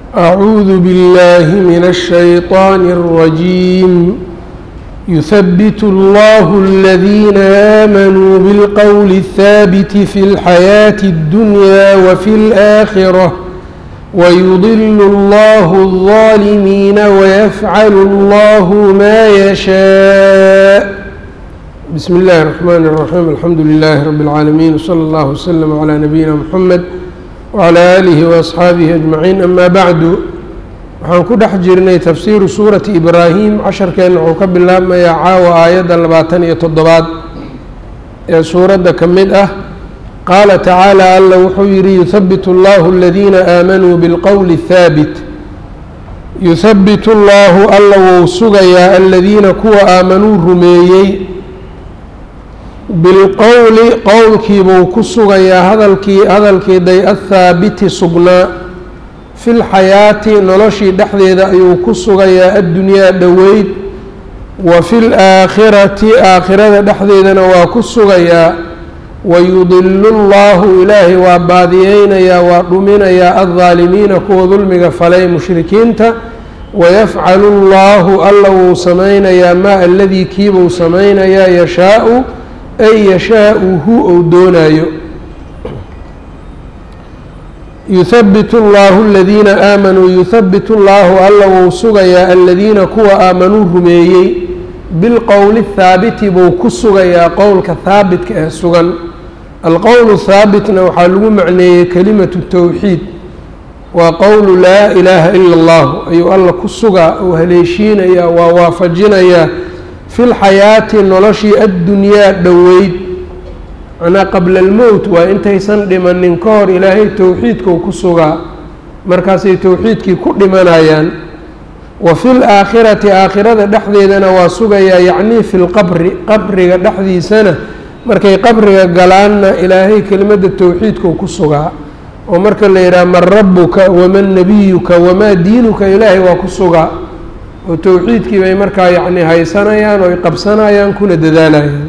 أعوذ بالله من الشيطان الرجيم يثبت الله الذين آمنوا بالقول الثابت في الحياة الدنيا وفي الآخرة ويضل الله الظالمين ويفعل الله ما يشاء بسم الله الرحمن الرحيم الحمد لله رب العالمين وصلى الله وسلم على نبينا محمد وعلى آله وأصxaabihi أجمaعيin ama bacdu waxaan ku dhex jirnay tafsiiru suurati ibraahim casharkeenna wuxuu ka bilaabmayaa caawa aayadda labaatan iyo toddobaad ee suuradda ka mid ah qaala tacaalى alla wuxuu yihi yuhabbit اllahu اladiina aamanuu biاlqowli الhaabit yuhabbit اllahu alla wou sugayaa aladiina kuwa aamanuu rumeeyey bilqowli qowlkiibuu ku sugayaa hadalkii hadalkii day athaabiti sugnaa fi lxayaati noloshii dhexdeeda ayuu ku sugayaa addunyaa dhoweyd wa fi laakhirati aakhirada dhexdeedana waa ku sugayaa wayudilu llahu ilaahay waa baadiyeynayaa waa dhuminayaa addaalimiina kuwa dulmiga falay mushrikiinta wayafcalu llahu alla wuu samaynayaa maa aladii kiibuu samaynayaa yashaau ay yashaauhu ou doonaayo yuhabbit اllahu aladiina aamanuu yuhabbit اllahu alla wou sugayaa aladiina kuwa aamanuu rumeeyey bilqowli haabiti buu ku sugayaa qowlka haabitka ee sugan alqowlu haabitna waxaa lagu macneeyey kelimatu towxiid waa qowlu laa ilaaha ila اllahu ayuu alla ku sugaa ou haleeshiinayaa waa waafajinayaa fi lxayaati noloshii addunyaa dhoweyd macnaa qabla almowt waa intaysan dhimanin ka hor ilaahay towxiidkau ku sugaa markaasay towxiidkii ku dhimanayaan wa fi laakhirati aakhirada dhexdeedana waa sugayaa yacnii fi lqabri qabriga dhexdiisana markay qabriga galaanna ilaahay kelimadda towxiidkau ku sugaa oo marka la yidhaha man rabuka waman nabiyuka wamaa diinuka ilaahay waa ku sugaa oo towxiidkii bay markaa yacni haysanayaan oo ay qabsanayaan kuna dadaalayaan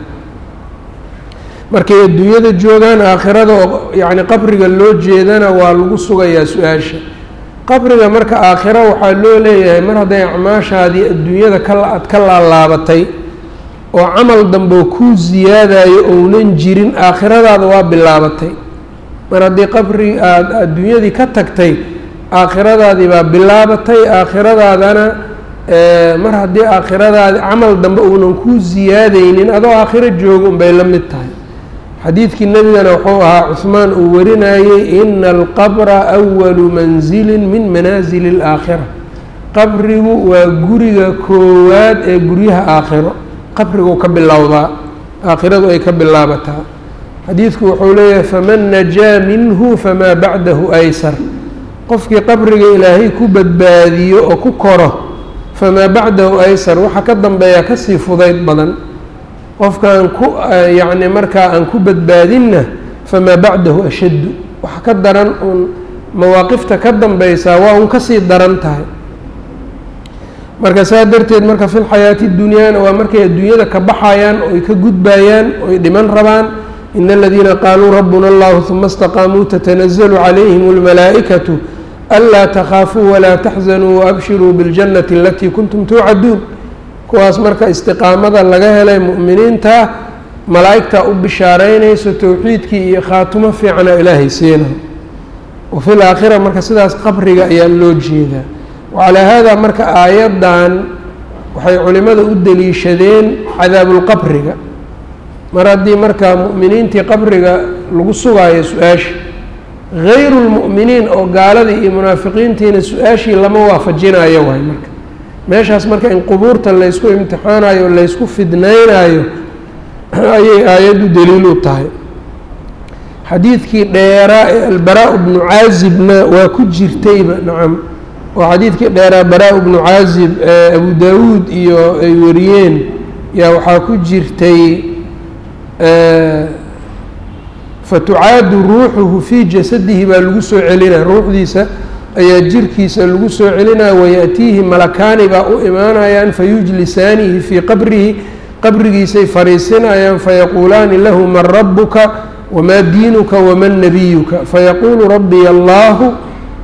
markay adduunyada joogaan aakhirada oo yacni qabriga loo jeedana waa lagu sugayaa su-aasha qabriga marka aakhiro waxaa loo leeyahay mar hadday acmaashaadii adduunyada ka aad ka laalaabatay oo camal dambeo kuu siyaadayo ounan jirin aakhiradaada waa bilaabatay mar haddii qabri aada adduunyadii ka tagtay aakhiradaadii baa bilaabatay aakhiradaadana mar haddii aakhiradaadi camal dambe uunan kuu siyaadeynin adoo aakhiro jooga unbay la mid tahay xadiidkii nebigana wuxuu ahaa cuhmaan uu warinayey ina alqabra awalu mansilin min manaasili اlaakhira qabrigu waa guriga koowaad ee guryaha aakhiro qabrigu ka bilowdaa aakhiradu ay ka bilaabataa xadiidku wuxuu leeyahay faman najaa minhu famaa bacdahu aysar qofkii qabriga ilaahay ku badbaadiyo oo ku koro famaa bacdahu aysar waxa ka dambeeya kasii fudayd badan qofkaan ku yacni markaa aan ku badbaadinna famaa bacdahu ashaddu waxa ka daran uun mawaaqifta ka dambeysaa waa un kasii daran tahay marka saa darteed marka fi lxayaati dunyaana waa markay adduunyada ka baxayaan oy ka gudbayaan oy dhiman rabaan in aladiina qaaluu rabbuna allahu huma istaqaamuu tatanazalu calayhim اlmalaa'ikatu anlaa takhaafuu walaa taxzanuu waabshiruu biاljannati alatii kuntum tuucaduun kuwaas marka istiqaamada laga helay mu'miniinta malaa'igtaa u bishaaraynayso towxiidkii iyo khaatumo fiicana ilaahay siina wa fi laakhira marka sidaas qabriga ayaa loo jeedaa wacalaa haadaa marka aayaddan waxay culimmada u deliishadeen cadaabulqabriga mar haddii marka mu'miniintii qabriga lagu sugaayo su-aasha hayru lmu'miniin oo gaaladii iyo munaafiqiintiina su-aashii lama waafajinayo waay marka meeshaas marka in qubuurta laysku imtixaanayo o laysku fidnaynayo ayay aayaddu daliil u tahay xadiidkii dheeraa ee albaraa bnu caazibna waa ku jirtayba nacam oo xadiidkii dheeraa baraa bnu caazib ee abu daawuud iyo ay wariyeen yaa waxaa ku jirtay fatucaadu ruuxuhu fii jasadihi baa lagu soo celinaya ruuxdiisa ayaa jirkiisa lagu soo celinaya wayaأtiihi malakaani baa u imaanayaan fayujlisaanihi fii qabrihi qabrigiisay fariisinayaan fayaquulaani lahu man rabuka wamaa diinuka waman nabiyuka fayaquulu rabbiy allahu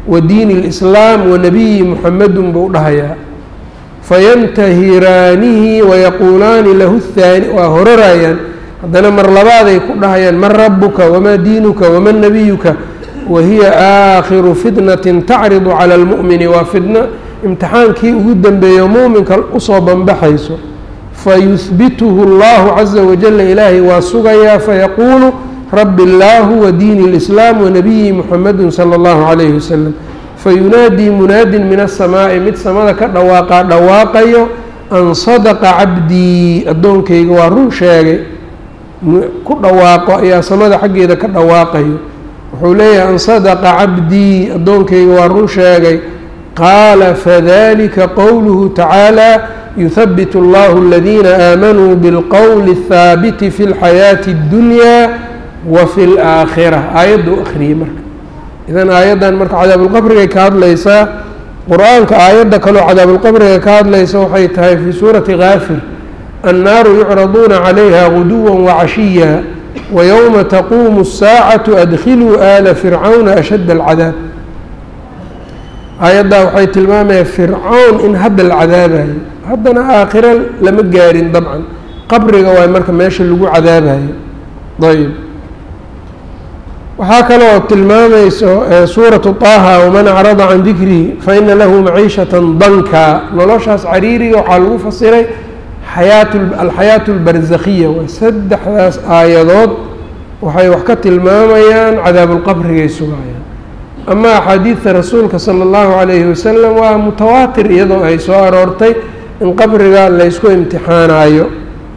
wa diini اlislaam wa nabiyi muxamedun buu dhahayaa fayantahiraanihi wayaquulaani lahu haani waa horarayaan haddana mar labaaday ku dhahayaan man rabuka wamaa diinuka waman nabiyuka wahiya aakhiru fitnatin tacridu cala almu'mini waa fitna imtixaankii ugu dambeeyo muuminka usoo banbaxayso fayuhbituhu allahu caza wajala ilaahay waa sugayaa fayaquulu rabi illaahu wa diini اlislaam wanabiyi muxamedun sala allahu calayhi wasalam fayunaadii munaadin min asamaa'i mid samada ka dhawaaqaa dhawaaqayo an sadaqa cabdii addoonkayga waa run sheegay ku dhawaaqo ayaa samada xaggeeda ka dhawaaqayo wuxuu leeyahay an sadaqa cabdii addoonkayga waa run sheegay qaala fadalika qowluhu tacaala yuhabbit allahu aladiina aamanuu bilqowli الthaabiti fi اlxayaati اddunyaa wa fi اlaakhira aayadduu akhriyey marka idan aayaddan marka cadaabulqabrigay ka hadlaysaa qur-aanka aayadda kaloo cadaabulqabriga ka hadlaysa waxay tahay fii suurati kaafir annaaru yucraduuna calayha guduwa wacashiya wayowma taquumu الsaacatu adkhiluu aala fircawna ashadda alcadaab aayaddaa waxay tilmaamaya fircown in hadda la cadaabayo haddana aakhiro lama gaarin dabcan qabriga waay marka meesha lagu cadaabayo ayb waxaa kaloo tilmaamayso suuratu طaaha waman acrada can dikrihi faina lahu maciishata danka noloshaas cariiriga waxaa lagu fasiray xayaat alxayaatu اlbarzakhiya waa saddexdaas aayadood waxay wax ka tilmaamayaan cadaabulqabrigay sugayaan ama axaadiidta rasuulka sala اllahu calayhi wasalam waa mutawaatir iyadoo ay soo aroortay in qabriga laysku imtixaanayo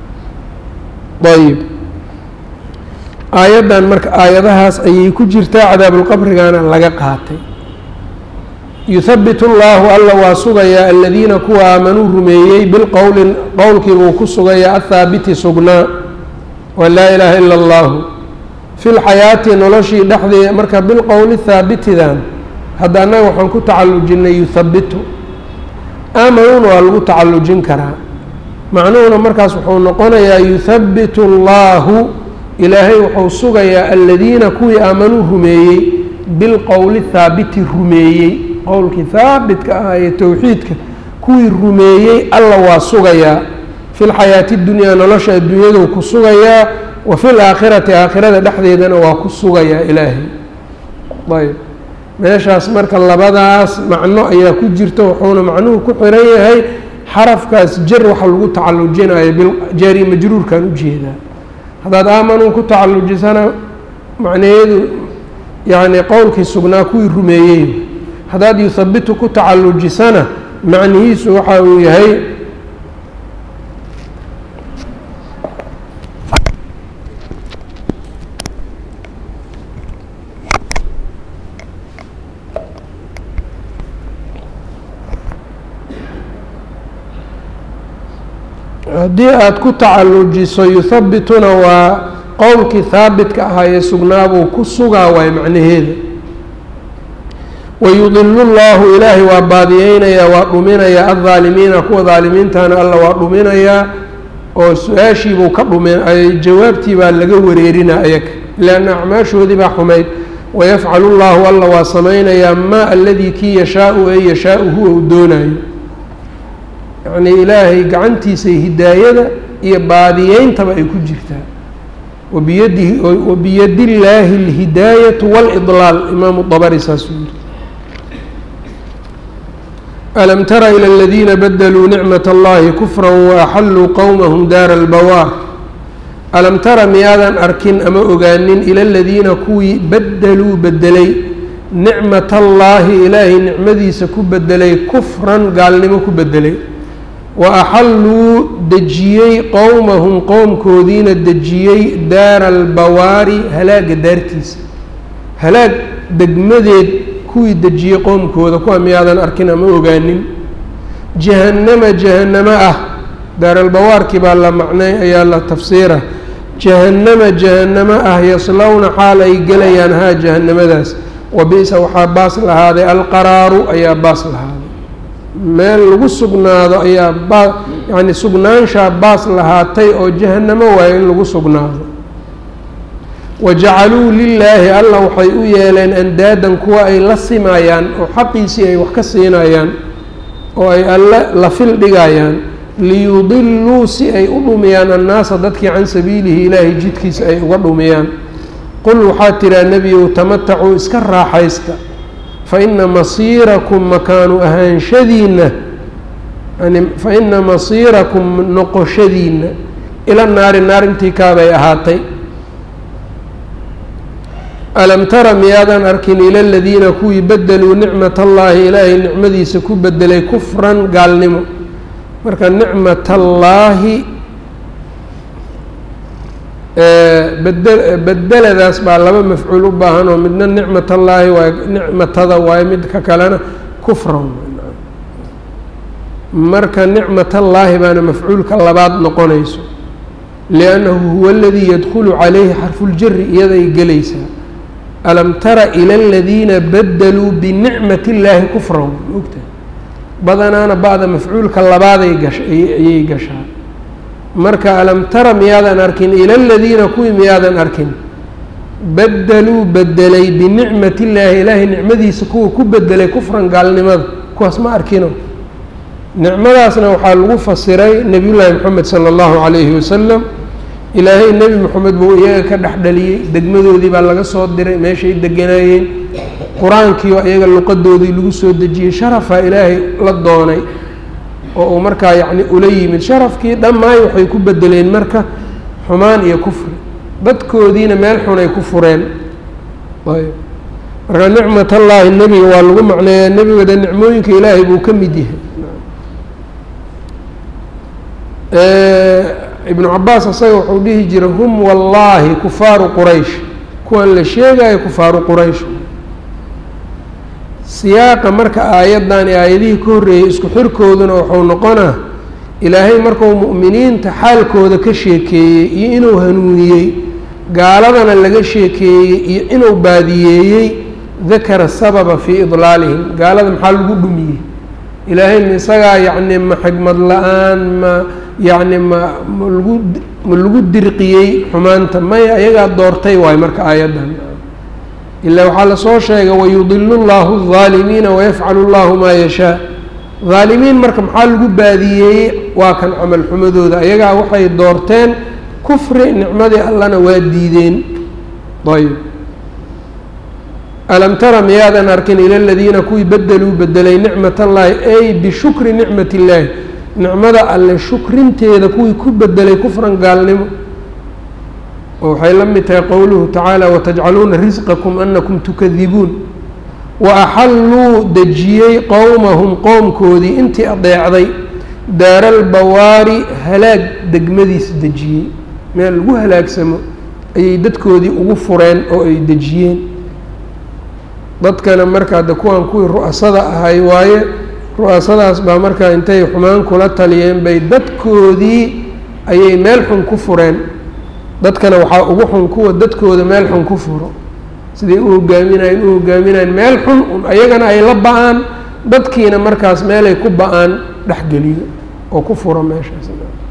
ayb aayaddan marka aayadahaas ayay ku jirtaa cadaabulqabrigana laga qaatay yuhabbit اllahu alla waa sugayaa aladiina kuwa aamanuu rumeeyey bilqowli qowlkiibuu ku sugayaa athaabiti sugnaa waa laa ilaaha ila اllahu fi lxayaati noloshii dhexdeeda marka bilqowli haabitidan hadda annaga waxaan ku tacalujinay yuhabitu aamanuuna waa lagu tacalujin karaa macnuhuna markaas wuxuu noqonayaa yuhabitu اllahu ilaahay wuxuu sugayaa aladiina kuwii aamanuu rumeeyey bilqowli haabiti rumeeyey qowlkii haabitka ah ee towxiidka kuwii rumeeyey alla waa sugayaa fi lxayaati dunyaa nolosha adduunyaduu ku sugayaa wa fi laakhirati aakhirada dhexdeedana waa ku sugayaa ilaahay ayb meeshaas marka labadaas macno ayaa ku jirta wuxuuna macnuhu ku xiran yahay xarafkaas jar waxa lagu tacalujinayo jaari majruurkan ujeedaa haddaad aamanuu ku tacalujisana macnaheedu yacni qowlkii sugnaa kuwii rumeeyey haddaad yuhabitu ku tacalujisana macnihiisu waxa uu yahay haddii aada ku tacalujiso yuhabituna waa qowlkii haabitka ahaa ee sugnaabuu ku sugaa waay macnaheeda wayudilu llahu ilaahay waa baadiyeynayaa waa dhuminayaa aldaalimiina kuwa daalimiintana alla waa dhuminayaa oo su-aashiibuu ka dhumin jawaabtii baa laga wareerinaa ayaga leanna acmaashoodii baa xumayd wayafcalu llahu alla waa samaynayaa maa aladii kii yashaau ee yashaau huwa uu doonayo yacnii ilaahay gacantiisa hidaayada iyo baadiyeyntaba ay ku jirtaa wabiyadihi wabiyadi illaahi alhidaayatu wاlidlaal imaamu dabari saasuu yiri alam tara ilى اladiina badluu nicmaة اllahi kufra waaxalluu qowmahum daara اlbawaar alam tara miyaadan arkin ama ogaanin ila aladiina kuwii baddeluu bedelay nicmat allaahi ilaahay nicmadiisa ku bedelay kufran gaalnimo ku bedelay wa axalluu dejiyey qowmahum qowmkoodiina dejiyey daara albawaari halaaga daartiisa halaag degmadeed kuwii dejiyey qowmkooda kuwa miyaadan arkin ama ogaanin jahannama jahannamo ah daaralbawaarkii baa la macnay ayaa la tafsiira jahannama jahannamo ah yaslowna xaal ay gelayaan haa jahannamadaas wa bi-sa waxaa baas lahaaday alqaraaru ayaa baas lahaaday meel lagu sugnaado ayaa baa yacni sugnaanshaa baas lahaatay oo jahannamo waayo in lagu sugnaado wajacaluu lilaahi alla waxay u yeeleen andaadan kuwa ay la simayaan oo xaqiisii ay wax ka siinayaan oo ay alle la fil dhigayaan liyudiluu si ay u dhumiyaan annaasa dadkii can sabiilihi ilaahay jidkiisa ay uga dhumiyaan qul waxaa tiraa nebiyow tamatacuu iska raaxaysta fa ina masiirakum makaanu ahaanshadiinna yani fa ina masiirakum noqoshadiinna ila naari naar intii kaabay ahaatay alam tara miyaadan arkin ila aladiina kuwii bedeluu nicmat allaahi ilaahay nicmadiisa ku bedelay kufran gaalnimo marka nicmat allaahi bede bedeladaas baa laba mafcuul u baahan oo midna nicmat allaahi waay nicmatada waayo midka kalena kufran marka nicmat allaahi baana mafcuulka labaad noqonayso liannahu huwa aladii yadkhulu calayhi xarfuljari iyaday gelaysaa alam tara ila aladiina badeluu binicmati illaahi kufran maogtahay badanaana ba'da mafcuulka labaaday gasha ayay gashaa marka alam tara miyaadan arkin ila aladiina kuwii miyaadan arkin badeluu bedelay binicmati illaahi ilaahay nicmadiisa kuwa ku bedelay kufran gaalnimada kuwaas ma arkino nicmadaasna waxaa lagu fasiray nebiyullaahi moxamed sala allahu calayhi wasalam ilaahay nebi moxamed buu iyaga ka dhex dhaliyey degmadoodii baa laga soo diray meeshay deganaayeen qur-aankiioo iyaga luqadoodii lagu soo dejiyey sharafaa ilaahay la doonay oo uu markaa yacni ula yimid sharafkii dhammaay waxay ku bedeleen marka xumaan iyo kufri dadkoodiina meel xunay ku fureen ayb marka nicmat allaahi nebiga waa lagu macneeyaa nebigada nicmooyinka ilaahay buu ka mid yahay ibnu cabaas asaga wuxuu dhihi jiray hum wallaahi kufaaru quraysh kuwan la sheegayo kufaaru quraysh siyaaqa marka aayaddan iyo aayadihii ka horreeyey isku xirkooduna wuxuu noqonaa ilaahay markuu mu'miniinta xaalkooda ka sheekeeyey iyo inuu hanuuniyey gaaladana laga sheekeeyey iyo inuu baadiyeeyey dakara sababa fii idlaalihim gaalada maxaa lagu dhumiyey ilaahay ma isagaa yacni ma xigmad la-aan ma yacni ma ma lagu ma lagu dirqiyey xumaanta maya ayagaa doortay waayo marka aayaddan ilaa waxaa lasoo sheegay wayudilu llahu الظaalimiina wayafcalu اllahu maa yashaa haalimiin marka maxaa lagu baadiyeeyey waa kan camal xumadooda ayagaa waxay doorteen kufri nicmadii allana waa diideen ayb alam tara miyaadan arkin ila aladiina kuwii bedeluu bedelay nicmat allahi ay bishukri nicmat illaahi nicmada alle shukrinteeda kuwii ku bedelay kufran gaalnimo oo waxay la mid tahay qowluhu tacaala watajcaluuna risqakum anakum tukadibuun wa axalluu dejiyey qowmahum qowmkoodii intii adeecday daaralbawaari halaag degmadiis dejiyey meel lagu halaagsamo ayay dadkoodii ugu fureen oo ay dejiyeen dadkana markaa de kuwan kuwii ru'asada ahay waaye ru'asadaas baa markaa intay xumaan kula taliyeen bay dadkoodii ayay meel xun ku fureen dadkana waxaa ugu xun kuwa dadkooda meel xun ku furo siday u hogaaminayeen u hogaaminayeen meel xun ayagana ay la ba-aan dadkiina markaas meelay ku ba-aan dhexgeliyo oo ku furo meeshaas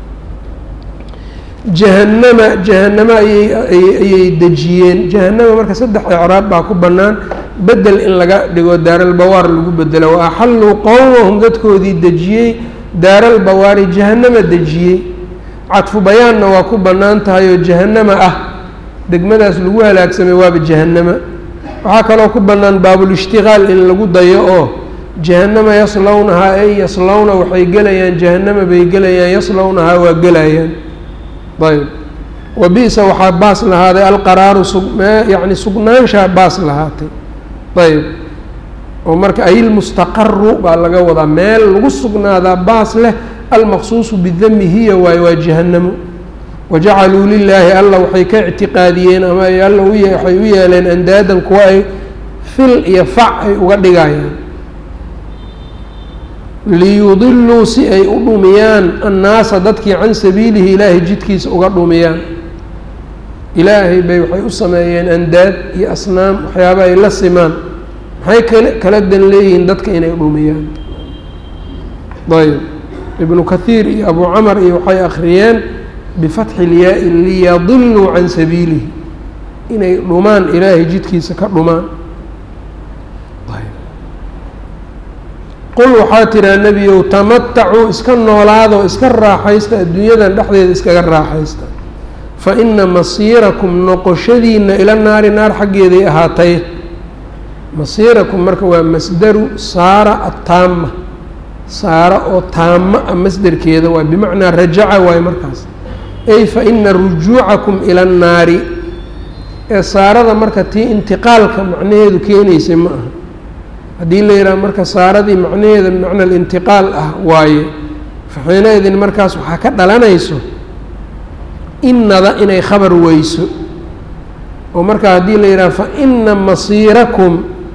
jahanama jahanamo ayay ayay dejiyeen jahanama marka saddex icraab baa ku bannaan bedel in laga dhigo daaralbawaar lagu bedelo wa axalluu qowmahum dadkoodii dejiyey daaralbawaari jahanama dejiyey cadfu bayaanna waa ku bannaan tahay oo jahanama ah degmadaas lagu halaagsamay waaba jahanama waxaa kaloo ku bannaan baabulishtiqaal in lagu dayo oo jahanama yaslownahaa ay yaslowna waxay gelayaan jahanama bay gelayaan yaslownahaa waa gelayaan ayb wa bi-sa waxaa baas lahaaday alqaraaru sugme yacni sugnaanshaa baas lahaatay ayb oo marka ayilmustaqaru baa laga wadaa meel lagu sugnaadaa baas leh almaqsuusu bidami hiya waayo waa jahanamo wajacaluu lilaahi alla waxay ka ictiqaadiyeen ama ay alla waxay u yeeleen andaadan kuwa ay fil iyo fac ay uga dhigayaan liyudiluu si ay u dhumiyaan annaasa dadkii can sabiilihi ilaahay jidkiisa uga dhumiyaan ilaahay bay waxay u sameeyeen andaad iyo asnaam waxyaaba ay la simaan maxay kale kala dan leeyihiin dadka inay dhumiyaan ayb ibnu kathiir iyo abu camar iyo waxay akhriyeen bifatxi ilyaa-i liyadiluu can sabiilihi inay dhumaan ilaahay jidkiisa ka dhumaan qul waxaa tiraa nebiyow tamatacuu iska noolaado iska raaxaysta adduunyadan dhexdeeda iskaga raaxaysta fa ina masiirakum noqoshadiina ila naari naar xaggeeday ahaatay masiirakum marka waa masdaru saara attaama saara oo taama a masderkeeda waay bimacnaa rajaca waayo markaas ay fa ina rujuucakum ila annaari ee saarada marka tii intiqaalka macnaheedu keenaysay ma aha haddii la yidhaha marka saaradii macnaheeda bimacna alintiqaal ah waaye faxiinaidin markaas waxaa ka dhalanayso innada inay khabar weyso oo marka haddii la yidhaha fa ina masiirakum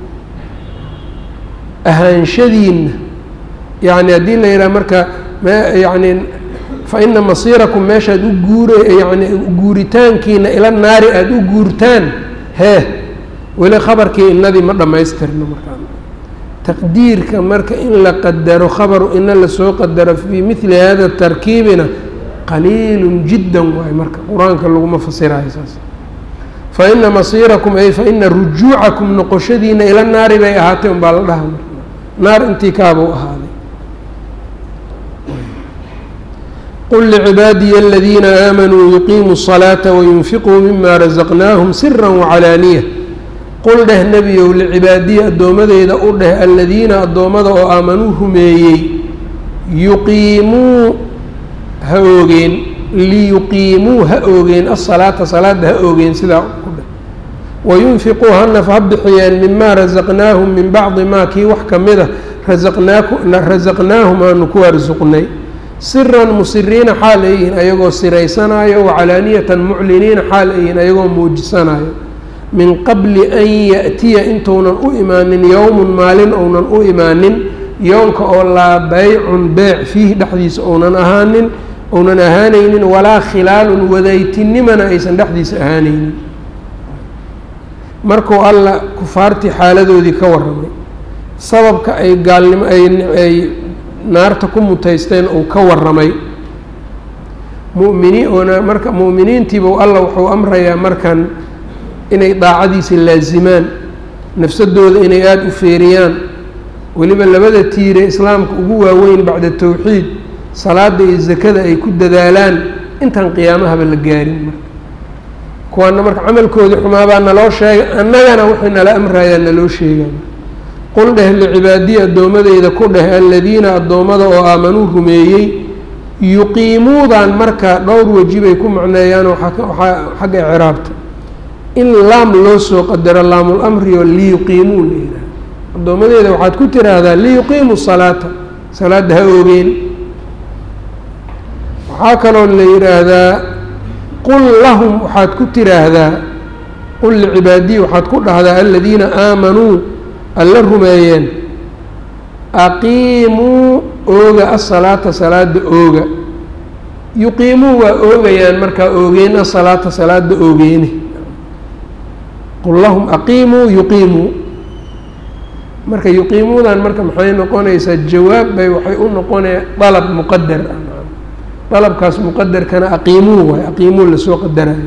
ahaanshadiina yacni haddii la yidhaha marka myacni fa ina masiirakum meeshaad u guure yani guuritaankiina ila naari aada u guurtaan hee weli khabarkii inadii ma dhammaystirno markaa taqdiirka marka in la qadaro khabaru ina lasoo qadaro fii mili hada tarkiibina qaliilun jiddan waayo marka qur-aanka laguma fasirayo saas fa ina masiirakum ay fa ina rujuucakum noqoshadiina ila naari bay ahaatay un baa la dhaha marka naar intii kaabuu ahaaday qul licibaadiya aladiina aamanuu yuqiimuu الصalaaةa wayunfiquu mima razaqnaahum sira wacalaaniya qul dheh nebiyow licibaadiya addoomadeyda u dheh aladiina addoommada oo aamanuu rumeeyey yuqiimuu ha oogeen liyuqiimuu ha oogeen asalaata salaada ha oogeen sidaa ku dheh wayunfiquu hanaf ha bixiyeen mimaa rasaqnaahum min bacdi maa kii wax ka mida rasaqnaahum aanu ku arsuqnay siran musiriina xaal ay yihiin ayagoo siraysanayo wacalaaniyatan mucliniina xaal ay yihiin ayagoo muujisanayo min qabli an yaأtiya intuunan u imaanin yowmun maalin ounan u imaanin yoonka oo laa baycun beec fiihi dhexdiisa ounan ahaanin ounan ahaanaynin walaa khilaalun wadaytinimana aysan dhexdiisa ahaanaynin markuu alla kufaartii xaaladoodii ka warramay sababka ay gaalnimo ay naarta ku mutaysteen uu ka warramay muminiin oona marka mu'miniintiibuu alla wuxuu amrayaa markan inay daacadiisa laazimaan nafsadooda inay aada u feeriyaan weliba labada tiire islaamka ugu waaweyn bacda towxiid salaada iyo zakada ay ku dadaalaan intaan qiyaamahaba la gaarin marka kuwaana marka camalkoodii xumaabaa naloo sheegay annagana waxay nala amrayaa naloo sheegaa qul dheh licibaadiya addoomadeyda ku dheh aladiina addoommada oo aamanuu rumeeyey yuqiimuudan marka dhowr weji bay ku macneeyaan waxaa xagga icraabta in laam loo soo qadaro laamul-amri oo liyuqiimuu la yihaaha addoomadeeda waxaad ku tiraahdaa liyuqiimuu salaata salaadda ha oogeen waxaa kaloo la yidhaahdaa qul lahum waxaad ku tiraahdaa qul licibaadiyi waxaad ku dhahdaa aladiina aamanuu alla rumeeyeen aqiimuu ooga asalaata salaada ooga yuqiimuu waa oogayaan markaa oogeen asalaata salaada oogeeni qul lahum aqiimuu yuqiimuu marka yuqiimuudan marka maxay noqonaysaa jawaab bay waxay u noqonaya dalab muqadar ah dalabkaas muqadarkana aqiimuu waay aqiimuu lasoo qadarayo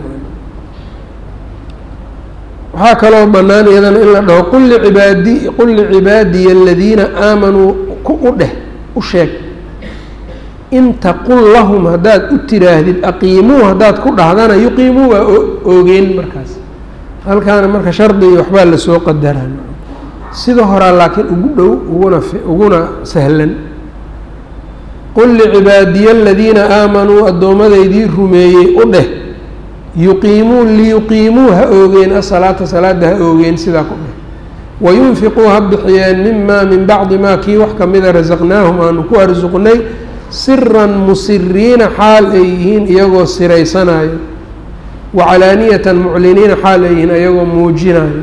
waxaa kaloo bannaan iyadana in la dhaho qul licibaadi qul licibaadiya aladiina aamanuu ku u dheh u sheeg in taqul lahum haddaad u tiraahdid aqiimuu haddaad ku dhahdana yuqiimuu waa oogeen markaas halkaana marka shardi iyo waxbaa lasoo qadaraa sida horaa laakiin ugu dhow uguna uguna sahlan qul licibaadiya aladiina aamanuu addoommadaydii rumeeyey u dheh yuqiimuu liyuqiimuu ha oogeen asalaata salaada ha oogeen sidaa ku dheh wayunfiquu ha bixiyeen mimaa min bacdi maa kii wax kamida rasaqnaahum aanu ku arsuqnay siran musiriina xaal ay yihiin iyagoo siraysanayo wacalaaniyatan mucliniina xaal ay yihiin iyagoo muujinayo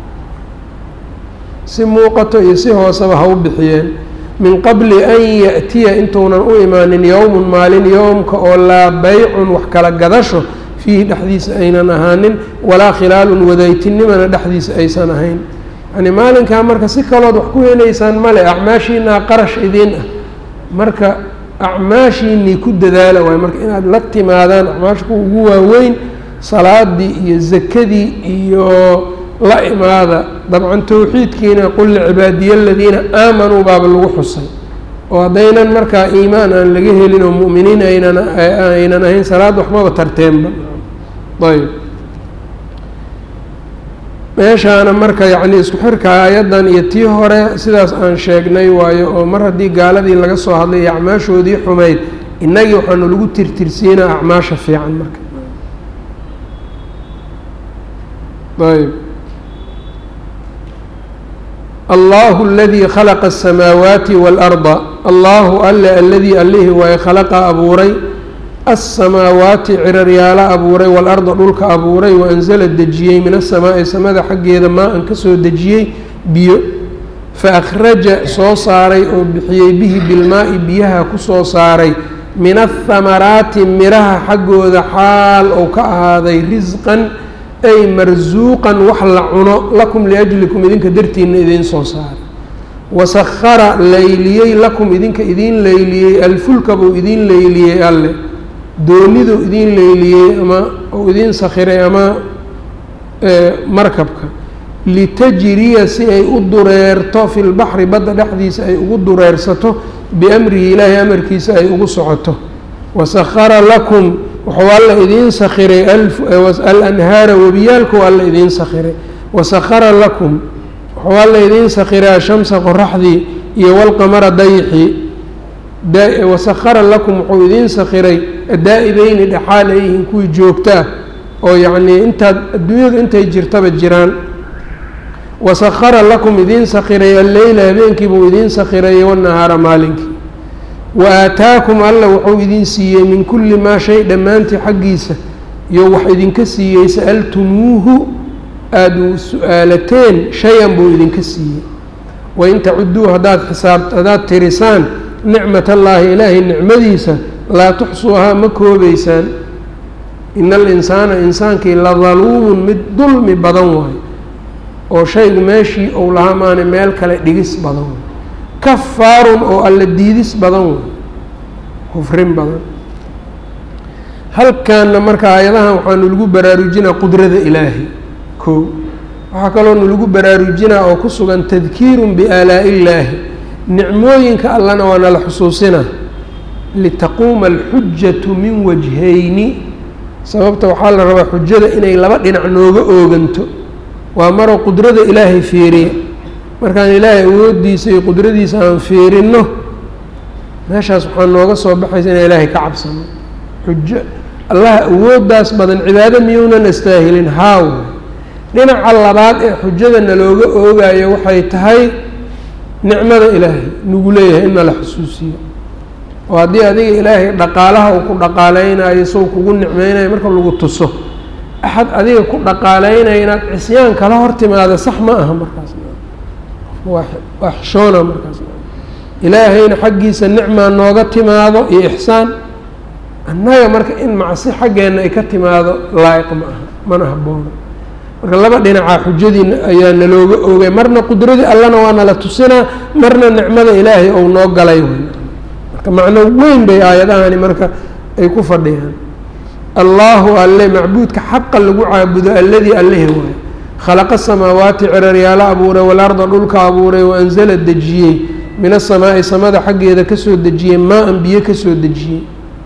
si muuqato iyo si hooseba ha u bixiyeen min qabli an yaأtiya intuunan u imaanin yowmun maalin yowmka oo laa baycun wax kala gadasho fiihi dhexdiisa aynan ahaanin walaa khilaalun wadaytinimana dhexdiisa aysan ahayn yani maalinkaa marka si kalood wax ku helaysaan male acmaashiinaa qarash idiin ah marka acmaashiinii ku dadaala waay marka inaad la timaadaan acmaasha kuwa ugu waaweyn salaadii iyo zakadii iyo la imaada dabcan towxiidkiina qul licibaadiya aladiina aamanuu baaba lagu xusay oo haddaynan markaa iimaan aan laga helin oo mu'miniin aynan aynan ahayn salaad waxmaba tarteenba ayb meeshaana marka yacni isku xirka aayaddan iyo tii hore sidaas aan sheegnay waayo oo mar haddii gaaladii laga soo hadlay iyo acmaashoodii xumayd innagii waxaanu lagu tirtirsiinaa acmaasha fiican marka ayb allahu aladii khalaqa aلsamaawaati waalarda allahu alle aladii allihii waaye khalaqa abuuray alsamaawaati ciraryaalo abuuray waalarda dhulka abuuray waanzala dejiyey min asamaa'i samada xaggeeda maa-an ka soo dejiyey biyo fa akhraja soo saaray oo bixiyey bihi bilmaa'i biyaha ku soo saaray min athamaraati miraha xaggooda xaal ou ka ahaaday risqan ay marsuuqan wax la cuno lakum liajlikum idinka dartiina idiin soo saaray wasahara layliyey lakum idinka idiin layliyey alfulka buu idiin layliyey alle dooniduu idiin leyliyey ama uu idiin sakhiray ama markabka litajriya si ay u dureerto fi lbaxri badda dhexdiisa ay ugu dureersato biamrihi ilaahay amarkiisa ay ugu socoto wasahara lakum wuxuu alla idiin sakhiray alanhaara webiyaalku alla idiin sakhiray wasahara lakum wuxuu alla idiin sakhiray ashamsa qoraxdii iyo walqamara dayxii wasahara lakum wuxuu idiin sakhiray daa'ibeyni dhexaal ay yihiin kuwii joogtaa oo yacnii intaad adduunyadu intay jirtaba jiraan wasahara lakum idiin sakhiray alleyla habeenkii buu idiin sakhiray wanahaara maalinkii wa aataakum alla wuxuu idin siiyey min kulli maa shay dhammaantii xaggiisa iyo wax idinka siiyey sa'altumuuhu aada su-aalateen shay-an buu idinka siiyey wain tacuduu haddaad xisaab haddaad tirisaan nicmat allaahi ilaahay nicmadiisa laa tuxsuuhaa ma koobeysaan ina alinsaana insaankii la daluumun mid dulmi badan waayo oo shaygu meeshii ou lahaa maana meel kale dhigis badan waayo kafaarun oo alla diidis badan waayo kufrin badan halkaanna marka aayadahan waxaanu lagu baraarujinaa qudrada ilaahay koo waxaa kaloo nalagu baraarujinaa oo ku sugan tadkiirun biaalaa'i illaahi nicmooyinka allana waa nala xusuusinaa litaquuma alxujatu min wajhayni sababta waxaa la rabaa xujada inay laba dhinac nooga ooganto waa maroo qudrada ilaahay fiiriya markaan ilaahay awoodiisa iyo qudradiisa aan fiirinno meeshaas waxaa nooga soo baxaysa inaan ilaahay ka cabsano xujo allaha awooddaas badan cibaado miyuunan astaahilin haaw dhinaca labaad ee xujada nalooga oogayo waxay tahay nicmada ilaahay nagu leeyahay in nala xusuusiyo oo haddii adiga ilaahay dhaqaalaha uu ku dhaqaaleynayo sow kugu nicmeynayo marka lagu tuso axad adiga ku dhaqaaleynaya inaad cisyaan kala hor timaada sax ma aha markaas waa waa xishoona markaas ilaahayna xaggiisa nicmaa nooga timaado iyo ixsaan annaga marka in macsi xaggeenna ay ka timaado laa'iq ma aha mana haboono marka laba dhinacaa xujadii ayaa nalooga oogay marna qudradii allana waa nala tusinaa marna nicmada ilaahay ou noo galay marka macno weyn bay aayadahani marka ay ku fadhiyaan allaahu alle macbuudka xaqa lagu caabudo alladii allehi waayo khalaqa samaawaati ciraryaalo abuuray walarda dhulka abuuray waanzala dejiyey min asamaa'i samada xaggeeda kasoo dejiyey maa-an biyo kasoo dejiyey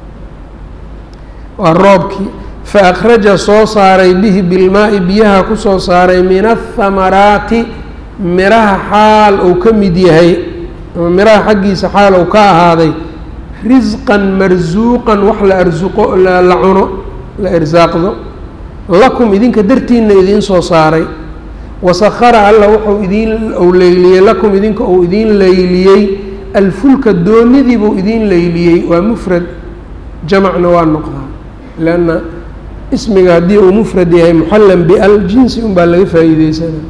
waa roobkii fa akhraja soo saaray bihi bilmaa'i biyaha kusoo saaray min athamaraati miraha xaal uu ka mid yahay ama miraha xaggiisa xaal uu ka ahaaday risqan marsuuqan wax la arsuqo la cuno la irsaaqdo lakum idinka dartiina idiin soo saaray wasahara alla wuxuu idiin ou leyliyey lakum idinka uu idiin leyliyey alfulka doonidii buu idiin leyliyey waa mufrad jamacna waa noqdaa leanna ismiga haddii uu mufrad yahay muxallan bial jinsi unbaa laga faa'iideysanaa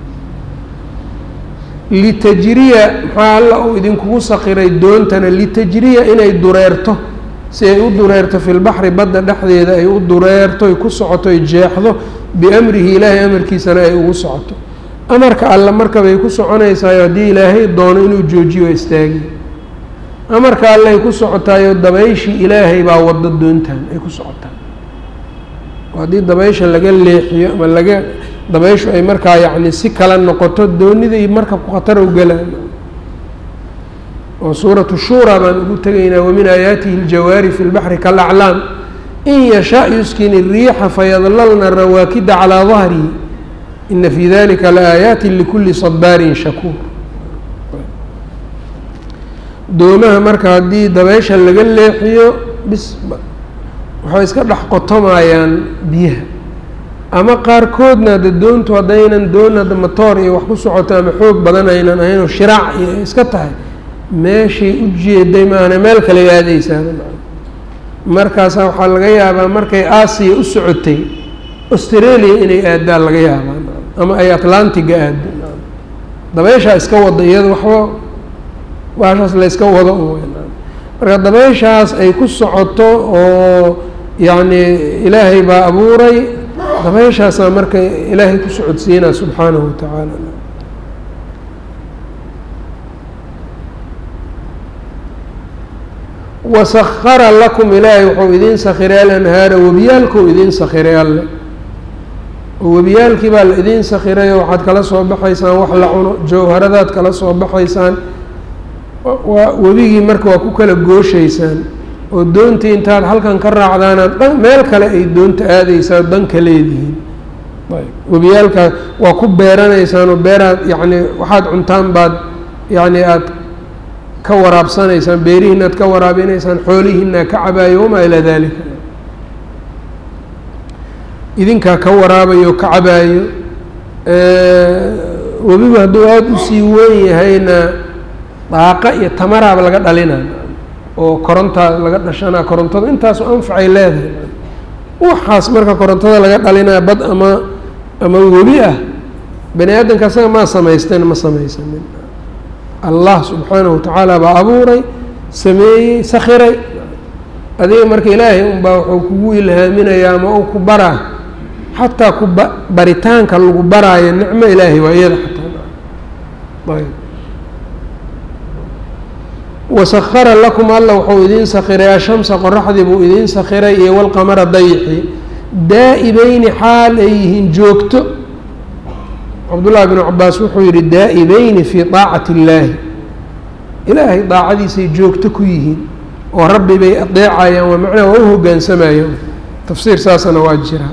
litajriya maxaa alla uu idinkugu sakiray doontana litajriya inay dureerto si ay u dureerto fi lbaxri badda dhexdeeda ay u dureerto ay ku socoto ay jeexdo biamrihi ilaahay amarkiisana ay ugu socoto amarka alle markabay ku soconaysayo haddii ilaahay doono inuu joojiyo istaagi amarka alle ay ku socotaayo dabayshii ilaahay baa wado doontaan ay ku socotaa haddii dabaysha laga leexiyo ama laga dabayshu ay markaa yacni si kala noqoto doonidai markabku khatar u galaan oo suuratu shuura baan ugu tegaynaa wamin aayaatihi aljawaari fi lbaxri kalaclaam in yashaa yuskin الriixa fayadlalna rawaakida calىa dahrihi ina fi dalika laaayaati likuli sabaarin shakuur doomaha marka haddii dabeysha laga leexiyo bis waxay iska dhex qotomayaan biyaha ama qaarkoodna de doontu haddaynan doon hadda matoor iyo wax ku socoto ama xoog badan aynan ahaynoo shiraac iyo iska tahay meeshay u jeeday maana meel kale aadeysaa markaasaa waxaa laga yaabaa markay aasiya u socotay australia inay aadaan laga yaabaa ama ay atlantiga aado dabeyshaa iska wada iyada waxba baashaas la yska wado marka dabeyshaas ay ku socoto oo yacni ilaahay baa abuuray dabeeshaasaa marka ilaahay ku socodsiinaa subxaanahu watacaala wasakara lakum ilaahay wuxuu idiin sakiray alanhaara webiyaalkuu idiin sakiray alle oo webiyaalkii baa la idiin sakirayo waxaad kala soo baxaysaan wax la cuno jawharadaad kala soo baxaysaan waa webigii marka waa ku kala gooshaysaan oo doontii intaad halkan ka raacdaanaad dhan meel kale ay doonta aadeysaa danka leedihiin webiyaalkaas waa ku beeranaysaan oo beeraad yacni waxaad cuntaan baad yacni aada ka waraabsanaysaan beerihiina ad ka waraabinaysaan xoolihiina ka cabaayo wamaa ilaa dalika idinkaa ka waraabayo ka cabaayo webiba hadduu aada usii weyn yahayna daaqa iyo tamaraaba laga dhalina oo korontaa laga dhashanaa korontada intaasu anfacay leedahay waxaas marka korontada laga dhalinaa bad ama ama webi ah bani aadamka asaga maa samaysteen ma samaysanin allah subxaanahu watacaala baa abuuray sameeyey sakiray adiga marka ilaahay unbaa wuxuu kugu ilhaaminayaa ama uu ku baraa xataa ku ba baritaanka lagu baraayo nicmo ilaahay waa iyada xataa ayb wasakara lakum alla wuxuu idiin sakiray ashamsa qoraxdii buu idiin sakiray iyo walqamara dayixi daa'ibayni xaal ay yihiin joogto cabdullaahi bnu cabaas wuxuu yihi daa'ibayni fii daacati illaahi ilaahay daacadiisay joogto ku yihiin oo rabbi bay adeecayaan waa macnaha waa u hoggaansamayaan tafsiir saasana waa jira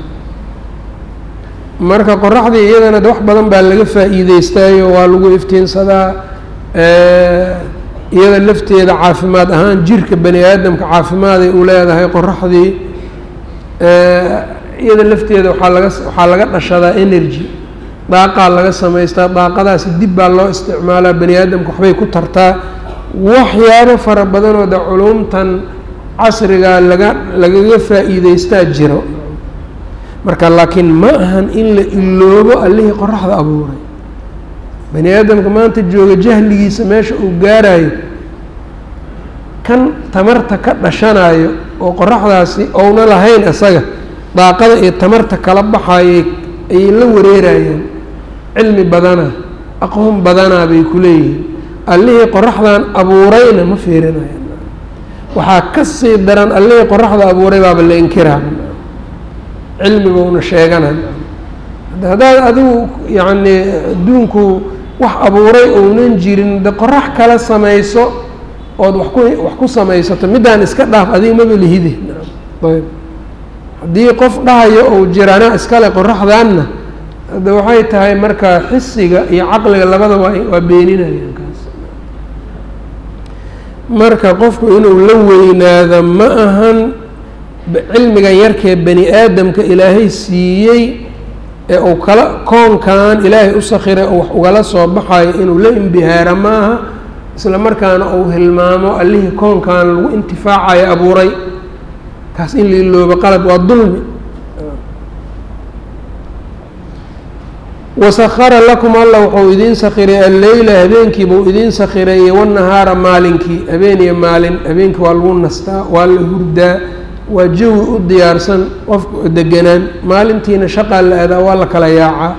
marka qoraxdii iyadana de wax badan baa laga faa'iideystaayo waa lagu iftiinsadaa iyada lafteeda caafimaad ahaan jirka bani aadamka caafimaaday u leedahay qoraxdii iyada lafteeda waaa laga waxaa laga dhashadaa energy daaqaa laga samaystaa daaqadaasi dib baa loo isticmaalaa bani aadamka waxbay ku tartaa waxyaabo fara badanoo de culumtan casrigaa laga lagaga faa'iideystaa jiro marka laakiin ma ahan in la iloobo allihii qoraxda abuuray bani aadamka maanta jooga jahligiisa meesha uu gaarayo kan tamarta ka dhashanayo oo qoraxdaasi ouna lahayn isaga daaqada iyo tamarta kala baxayay ayay la wareerayaan cilmi badana aqoon badanaa bay ku leeyihiin allihii qoraxdan abuurayna ma fiirinayan waxaa ka sii daran allihii qoraxda abuuray baaba la inkiraa cilmigouna sheeganan haddaad adigu yacni adduunku wax abuuray ounan jirin de qorax kala samayso ood wax ku wax ku samaysato middaan iska dhaaf adiga maba lihide ayb haddii qof dhahayo ou jirana iskale qoraxdanna hadde waxay tahay marka xisiga iyo caqliga labada waa waa beeninayaan kaas marka qofku inuu la weynaado ma ahan cilmigan yarkee bani aadamka ilaahay siiyey ee uu kala koonkan ilaahay u sakiray oo wax ugala soo baxayo inuu la imbihaaro maaha isla markaana uu hilmaamo allihii koonkan lagu intifaacayo abuuray kaas in la iloobo qalad waa dulmi wasakara lakum alla wuxuu idiin sakiray alleyla habeenkii buu idiin sakireeyey wanahaara maalinkii habeen iyo maalin habeenkii waa lagu nastaa waa la hurdaa waa jawi u diyaarsan qofku deganaan maalintiina shaqaa la adaa waa la kala yaacaa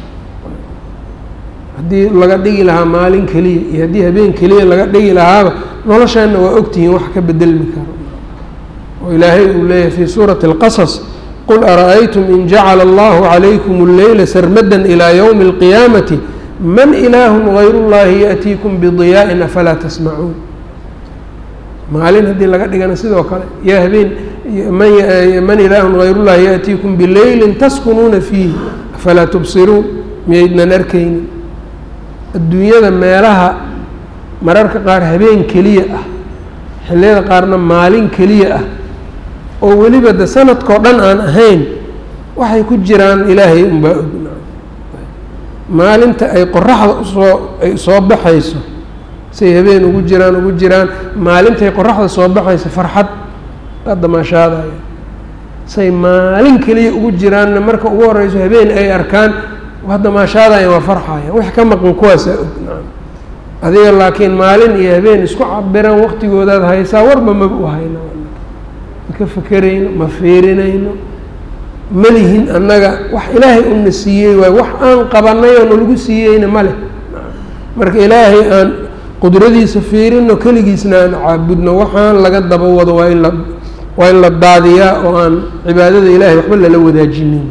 haddii laga dhigi lahaa maalin keliya iyo haddii habeen keliya laga dhigi lahaaba noloshaana waa ogtihiin wax ka bedelmi karo oo ilaahay uu leeyahay fii suurati اlqasas qul ara-aytum in jacala allahu calaykum اlleyla sarmadan ilaa ywmi اlqiyaamati man ilaahu gayr اllahi yaأtiikum bidiyaa'in afalaa tasmacuun maalin haddii laga dhigana sidoo kale yaa habeen man ilaahun hayrullahi yaأtiikum bileylin taskunuuna fiihi afalaa tubsiruun miyaydnan arkaynin adduunyada meelaha mararka qaar habeen keliya ah xilliyada qaarna maalin keliya ah oo weliba de sanadkao dhan aan ahayn waxay ku jiraan ilaahay unbaa og maalinta ay qoraxda usoo ay soo baxayso say habeen ugu jiraan ugu jiraan maalintay qoraxda soo baxayso farxad waa damaashaadaya say maalin keliya ugu jiraanna marka ugu horeyso habeen ay arkaan waa damaashaadaya waa farxaya wax ka maqan kuwaasaa og nacam adiga laakiin maalin iyo habeen isku cabiran waqtigoodaad haysaa warba maba u hayno ma ka fekerayno ma fiirinayno malihin annaga wax ilaahay una siiyey waay wax aan qabanay oo nalagu siiyeyna ma leh marka ilaahay aan qudradiisa fiirino keligiisna aan caabudno waxaan laga daba wado waa in la waa in la daadiyaa oo aan cibaadada ilahay waxba lala wadaajinin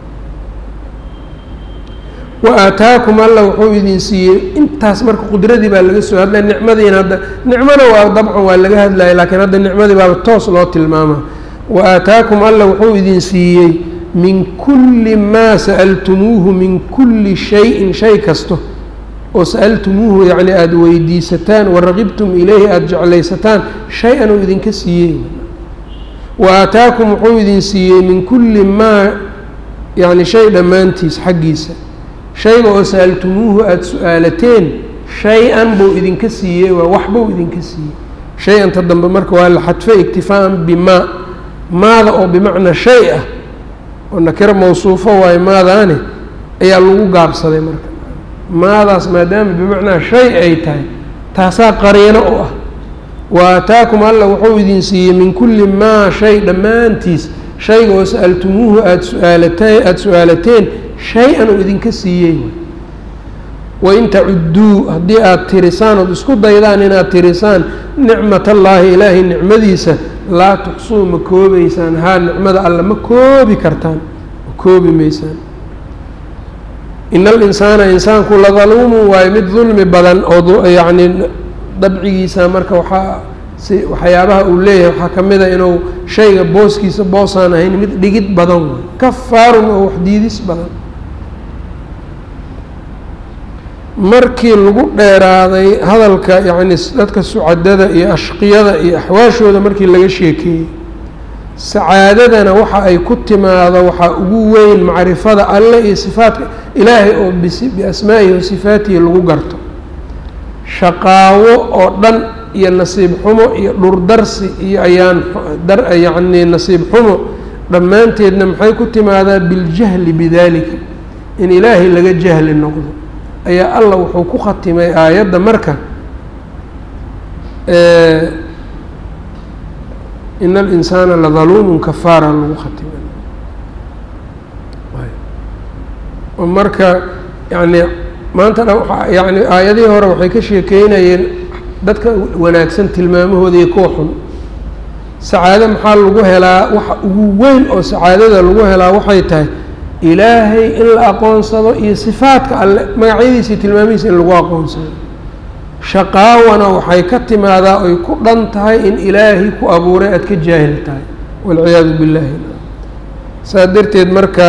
wa aataakum alla wuxuu idin siiyey intaas marka qudradii baa laga soo hadlaya nicmadiina hadda nicmona waa dabcan waa laga hadlaya laakiin hadda nicmadii baaba toos loo tilmaama wa aataakum alla wuxuu idin siiyey min kulli maa sa'altumuuhu min kulli shayin shay kasto oo sa'altumuuhu yacni aada weydiisataan waraqibtum ileyhi aada jeclaysataan shay-an uu idinka siiyey wa aataakum wuxuu idin siiyey min kulli maa yacni shay dhammaantiis xaggiisa shayga oo sa'altumuuhu aada su-aalateen shay-an buu idinka siiyey waa waxbuu idinka siiyey shay-anta dambe marka waa la xadfay iktifaaan bimaa maada oo bimacnaa shay ah oo nakiro mawsuufo waayo maadaane ayaa lagu gaabsaday marka maadaas maadaama bimacnaa shay ay tahay taasaa qariino u ah wa aataakum alla wuxuu idin siiyey min kulli maa shay dhammaantiis shayga oo sa'altumuuhu aada su-aalata aada su-aalateen shay-an uu idinka siiyey wain tacudduu haddii aada tirisaan ood isku daydaan inaad tirisaan nicmat allaahi ilaahay nicmadiisa laa tuxsuu ma koobeysaan haa nicmada alla ma koobi kartaan ma koobi maysaan ina alinsaana insaanku ladaluumun waayo mid dulmi badan oo yacni dabcigiisa marka waxaa si waxyaabaha uu leeyahay waxaa ka mid a inuu shayga booskiisa boosaan ahayn mid dhigid badan waay kafaarun oo waxdiidis badan markii lagu dheeraaday hadalka yacni dadka sucadada iyo ashqiyada iyo axwaashooda markii laga sheekeeyey sacaadadana waxa ay ku timaado waxaa ugu weyn macrifada alle iyo sifaatka ilaahay oo biasmaa'ihi wa sifaatihi lagu garto shaqaawo oo dhan iyo nasiib xumo iyo dhurdarsi iyo ayaan dar yacni nasiib xumo dhammaanteedna maxay ku timaadaa biljahli bidalika in ilaahay laga jahli noqdo ayaa allah wuxuu ku khatimay aayadda marka ina alinsaana ladaluumun kafaara lagu khatimay oo marka yani maanta dhan waa yani aayadihii hore waxay ka sheekeynayeen dadka wanaagsan tilmaamahooda iyo kuwa xun sacaado maxaa lagu helaa waxa ugu weyn oo sacaadada lagu helaa waxay tahay ilaahay in la aqoonsado iyo sifaadka alle magacyadiisa tilmaamihiisa in lagu aqoonsado shaqaawana waxay ka timaadaa oy ku dhan tahay in ilaahay ku abuuray aada ka jaahil tahay walciyaadu billahi saas darteed marka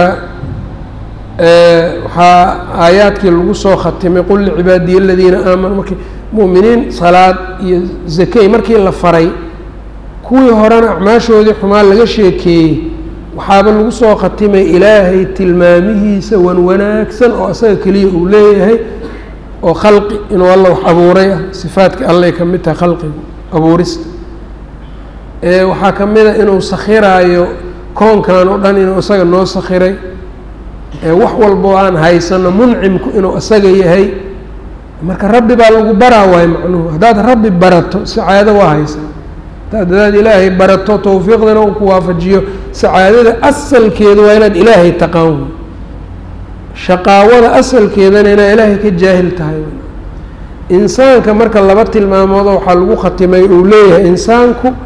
waxaa aayaadkii lagu soo khatimay qul licibaadiya aladiina aamanuu markii mu'miniin salaad iyo zakey markii la faray kuwii horena acmaashoodii xumaa laga sheekeeyey waxaaba lagu soo khatimay ilaahay tilmaamihiisa wan wanaagsan oo asaga keliya uu leeyahay oo khalqi inuu alla wax abuuray ah sifaadka allay ka mid tahay khalqigu abuurista waxaa ka mid a inuu sakhiraayo koonkan oo dhan inuu isaga noo sakhiray wax walboo aan haysano muncimku inuu isaga yahay marka rabbi baa lagu baraa waayo macnuhu haddaad rabbi barato sacaado waa haysaa hadaad ilaahay barato tawfiiqdana uu ku waafajiyo sacaadada asalkeeda waa inaad ilaahay taqaan shaqaawada asalkeedana inaad ilaahay ka jaahil tahay insaanka marka laba tilmaamood waxaa lagu khatimay uu leeyahay insaanku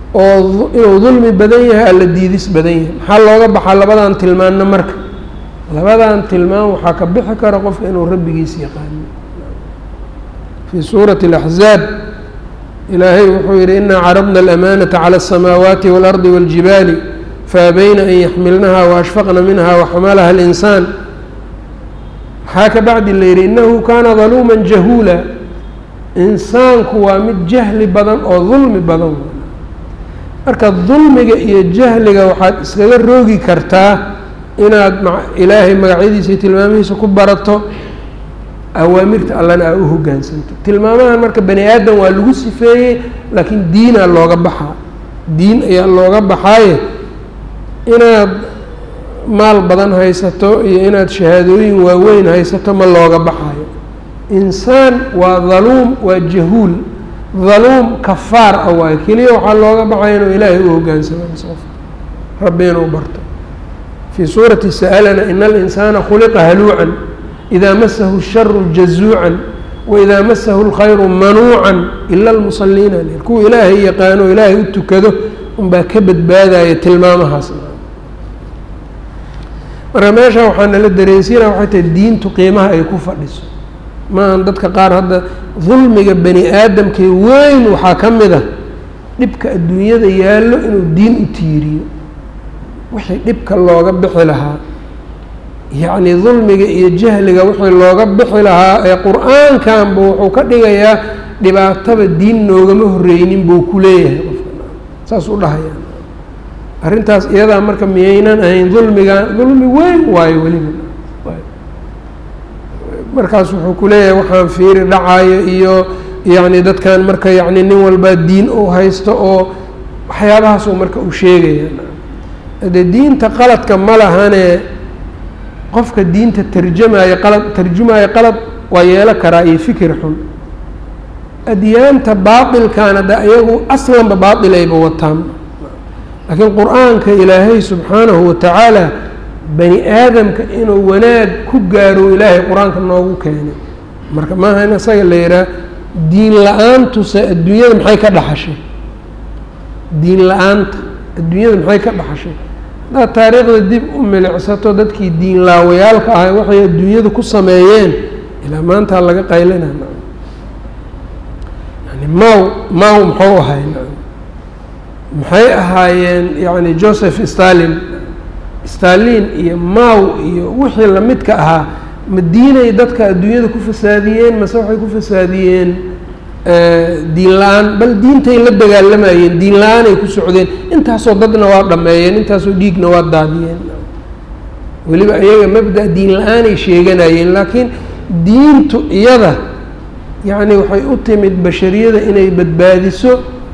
oo inuu dulmi badan yahay alla diidis badan yahay maxaa looga baxaa labadan tilmaanna marka labadan tilmaan waxaa ka bixi kara qofka inuu rabbigiis yaqaano fii suurati اlaxzaab ilaahay wuxuu yihi inaa caradna alamaanata calى الsamaawaati wاlardi wاljibaali faabayna an yaxmilnaha waashfaqna minha waxamalaha اlinsaan maxaa ka bacdi la yihi inahu kana daluuma jahuula insaanku waa mid jahli badan oo dulmi badan marka dulmiga iyo jahliga waxaad iskaga roogi kartaa inaad ilaahay magacyadiisa iyo tilmaamihiisa ku barato awaamirta allana aa u hoggaansanto tilmaamahan marka bani aadam waa lagu sifeeyey laakiin diinaa looga baxaa diin ayaa looga baxaaye inaad maal badan haysato iyo inaad shahaadooyin waaweyn haysato ma looga baxayo insaan waa daluum waa jahuul daluum kafaar ah waayo keliya waxaa looga baxaya inuu ilaahay u hoggaansamo qof rabbi inuu barto fii suurati sa'alana ina alinsaana khuliqa haluucan idaa masahu sharu jazuucan waidaa masahu lkhayru manuucan ila almusaliina l kuwa ilaahay yaqaano o ilaahay u tukado unbaa ka badbaadaya tilmaamahaas marka meesha waxaa nala dareensiina waxay tahay diintu qiimaha ay ku fadhiso maahan dadka qaar hadda dulmiga bani aadamkee weyn waxaa ka mid a dhibka adduunyada yaallo inuu diin u tiiriyo wixii dhibka looga bixi lahaa yacni dulmiga iyo jahliga wixii looga bixi lahaa ee qur-aankanba wuxuu ka dhigayaa dhibaataba diin noogama horreynin buu ku leeyahay qofka saas u dhahayaan arrintaas iyadaa marka miyaynan ahayn dulmiga dulmi weyn waayo weliba markaas wuxuu ku leeyahay waxaan fiiri dhacayo iyo yacni dadkan marka yacni nin walbaa diin uu haysto oo waxyaabahaasuu marka uu sheegaya dee diinta qaladka ma lahane qofka diinta tarjamaayo qalad tarjumaayo qalad waa yeelo karaa iyo fikir xun adyaanta baatilkaana de iyagu aslanba baatilayba wataan laakiin qur-aanka ilaahay subxaanahu watacaala bani aadamka inuu wanaag ku gaaro ilaahay qur-aanka noogu keenay marka maaha in isaga la yihaha diin la-aantuse adduunyada maxay ka dhaxashay diin la-aanta adduunyada maxay ka dhaxashay haddaad taariikhda dib u milicsato dadkii diin laawayaalka ahay waxay adduunyada ku sameeyeen ilaa maantaa laga qaylina yani maw maw muxuu ahay maxay ahaayeen yani joseph stalin stalin iyo maw iyo wixii lamidka ahaa ma diinay dadka adduunyada ku fasaadiyeen mase waxay ku fasaadiyeen diin la-aan bal diintay la dagaalamayeen diin la-aanay ku socdeen intaasoo dadna waa dhameeyeen intaasoo dhiigna waa daadiyeen weliba iyaga mabda diin la-aanay sheeganayeen laakiin diintu iyada yacni waxay u timid bashariyada inay badbaadiso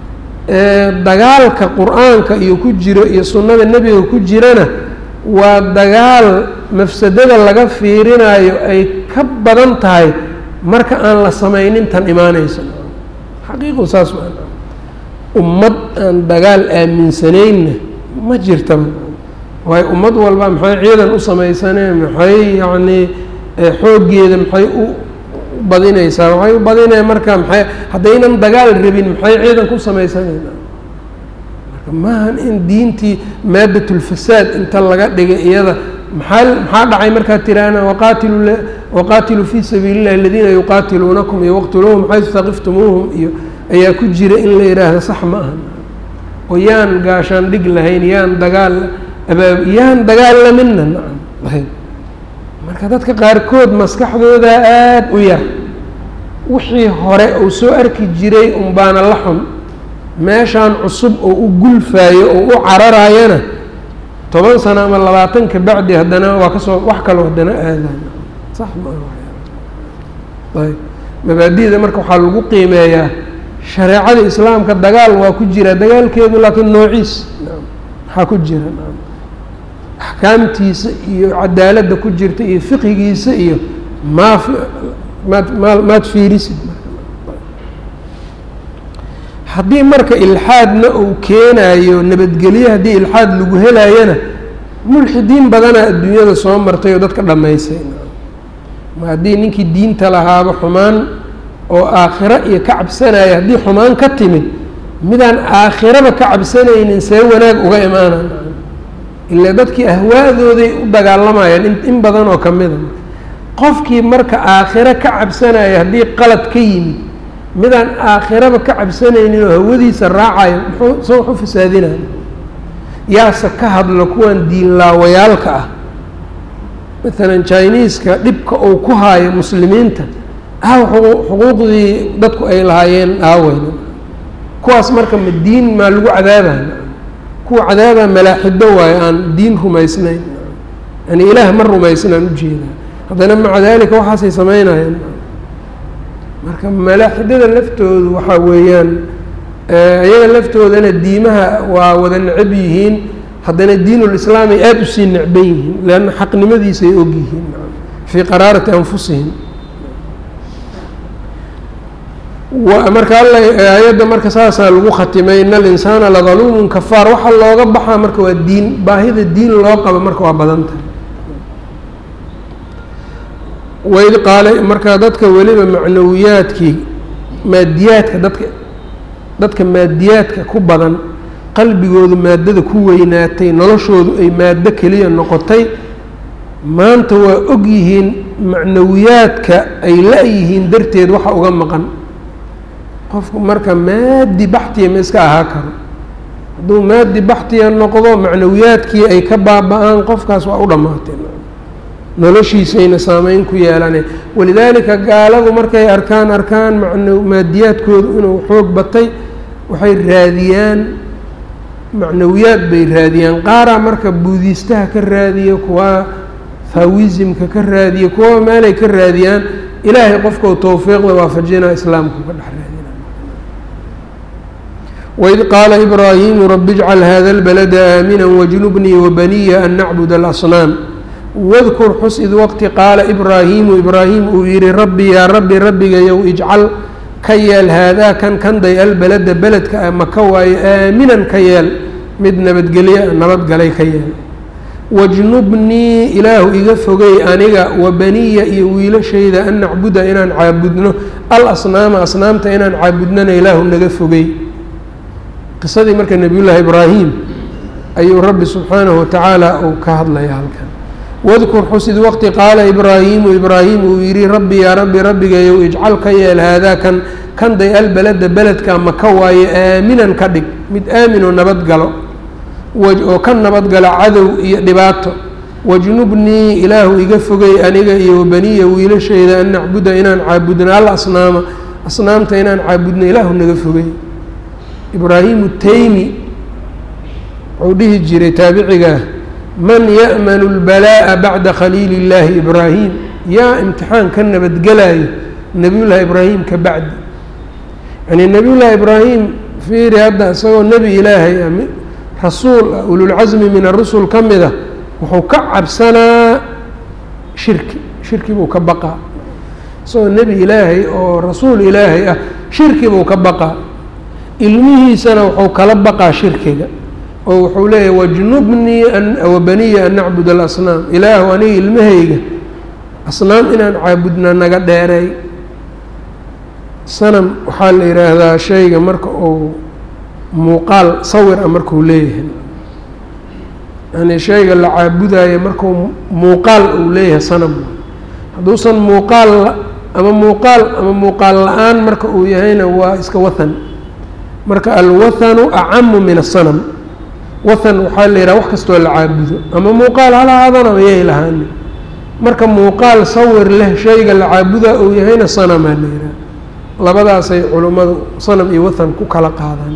dagaalka qur-aanka iyo ku jiro iyo sunnada nebiga ku jirana waa dagaal mafsadada laga fiirinayo ay ka badan tahay marka aan la samaynin tan imaanayso xaqiiqu saas waa ummad aan dagaal aaminsaneynna ma jirtaba waayo ummad walba maxay ciidan u samaysaneen maxay yacnii xooggeeda maxay u badinaysaa waxay u badinaya marka maxay haddaynan dagaal rabin maxay ciidan ku samaysanayna marka maahan in diintii maadatulfasaad inta laga dhigay iyada maxaa maxaa dhacay markaad tiraana waqaatilu waqaatiluu fii sabiili illahi aladiina yuqaatiluunakum iyo waqtuluuhum xaysu taqiftumuuhum iyo ayaa ku jira in la yidhaahdo sax ma aha oo yaan gaashaan dhig lahayn yaan dagaal abaab yaan dagaalaminna nacam lahayn marka dadka qaarkood maskaxdooda aada u yar wixii hore uu soo arki jiray unbaana la xun meeshaan cusub oo u gulfaayo oo u cararaayana toban sano ama labaatan ka bacdi haddana waa kasoo wax kaloo haddana aadaan sax maaha ayb mabaadida marka waxaa lagu qiimeeyaa shareecada islaamka dagaal waa ku jira dagaalkeedu laakiin noociis maxaa ku jira axkaamtiisa iyo cadaaladda ku jirta iyo fiqigiisa iyo maa maad maa maad fiirisid haddii marka ilxaadna uu keenayo nabadgelye haddii ilxaad lagu helaayana mulxidiin badanaa adduunyada soo martay oo dadka dhammaysay ma haddii ninkii diinta lahaaba xumaan oo aakhiro iyo ka cabsanaya haddii xumaan ka timid midaan aakhiraba ka cabsanaynin see wanaag uga imaanaan ilaa dadkii ahwaadooday u dagaalamayaan in badan oo kamida qofkii marka aakhiro ka cabsanaya haddii qalad ka yimid midaan aakhiraba ka cabsanaynin oo hawadiisa raacayo muxuu se waxu fasaadinaya yaase ka hadlo kuwan diinlaawayaalka ah maalan chiniiska dhibka uu ku haayo muslimiinta aaw xuquuqdii dadku ay lahaayeen aaweyna kuwaas marka ma diin maa lagu cadaabaya kuwa cadaaba malaaxido waayo aan diin rumaysnayn yani ilaah ma rumaysnaan ujeedaa haddana maca daalika waxaasay sameynayaan marka malaaxidada laftoodu waxaa weeyaan iyaga laftoodana diimaha waa wada necab yihiin haddana diinulislaam ay aada usii necban yihiin leanna xaqnimadiisa ay og yihiin fii qaraarati anfusihim marka alla aayadda marka saasaa lagu khatimay in alinsaana ladaluumun kafaar waxaa looga baxaa marka waa diin baahida diin loo qabo marka waa badan tahay waid qaale marka dadka weliba macnawiyaadkii maadiyaadka dadka dadka maadiyaadka ku badan qalbigoodu maadada ku weynaatay noloshoodu ay maado keliya noqotay maanta waa og yihiin macnawiyaadka ay la-yihiin darteed waxa uga maqan qofku marka maadi baxtiya ma iska ahaa karo hadduu maadi baxtiya noqdo macnawiyaadkii ay ka baaba-aan qofkaas waa u dhammaatay noloshiisayna saameyn ku yeelane walidaalika gaaladu markay arkaan arkaan macna maadiyaadkoodu inuu xoog batay waxay raadiyaan macnawiyaad bay raadiyaan qaaraa marka buudiistaha ka raadiya kuwa thawisimka ka raadiya kuwa meelay ka raadiyaan ilaahay qofkau towfiiqda waafajinaa islaamku ka dhex raadina waid qaala ibraahimu rabi ijcal hada اlbalada aamina wajnubnii wabaniya an nacbud alasnaam wadkur xus id waqti qaala ibraahimu ibraahim uu yihi rabbi yaa rabbi rabbigayow ijcal ka yeel haadaa kan kanday albalada beledka maka waayo aaminan ka yeel mid nabadgelya nabadgalay ka yeel wajnubnii ilaahu iga fogey aniga wa baniya iyo wiilashayda an nacbuda inaan caabudno al asnaama asnaamta inaan caabudnona ilaahu naga fogey qisadii marka nebiyullaahi ibraahim ayuu rabbi subxaanahu watacaala uu ka hadlaya halkan wadkur xusid waqti qaala ibraahimu ibraahim uu yihi rabbi yaa rabbi rabbigayow ijcal ka yeel haadaa kan kanday albalada beledka maka waaye aaminan ka dhig mid aaminoo nabadgalo oo ka nabadgalo cadow iyo dhibaato wajnubnii ilaahu iga fogey aniga iyo wabaniya wiilashayda an nacbuda inaan caabudno al asnaama asnaamta inaan caabudno ilaahu naga fogey ibraahimu taymi wuxuu dhihi jiray taabicigaa man ya'manu اlbalaa'a bacda khaliili اllaahi ibraahim yaa imtixaan ka nabadgelayo nebiyullaahi ibraahim ka bacdi yani nebiyullaahi ibraahim fiiri hadda isagoo nebi ilaahay ah rasuul ah ululcasmi min arusul ka mid ah wuxuu ka cabsanaa shirki shirki buu ka baqaa isagoo nebi ilaahay oo rasuul ilaahay ah shirki buu ka baqaa ilmihiisana wuxuu kala baqaa shirkiga oo wuxuu leeyahy wajnubnii wabaniya an nacbud alasnaam ilaahu aniga ilmahayga asnaam inaan caabudna naga dheereey sanam waxaa la yidhaahdaa shayga marka uu muuqaal sawir ah markuu leeyahay yani shayga la caabudayo markuu muuqaal uu leeyahay sanam hadduusan muuqaal ama muuqaal ama muuqaal la-aan marka uu yahayna waa iska wathan marka alwathanu acamu min asanam wathan waxaa la yidhaha wax kastoo la caabudo ama muuqaal halahaadana mayay lahaani marka muuqaal sawir leh shayga la caabudaa uu yahayna sanamaa la yidhaha labadaasay culummadu sanam iyo wathan ku kala qaadaan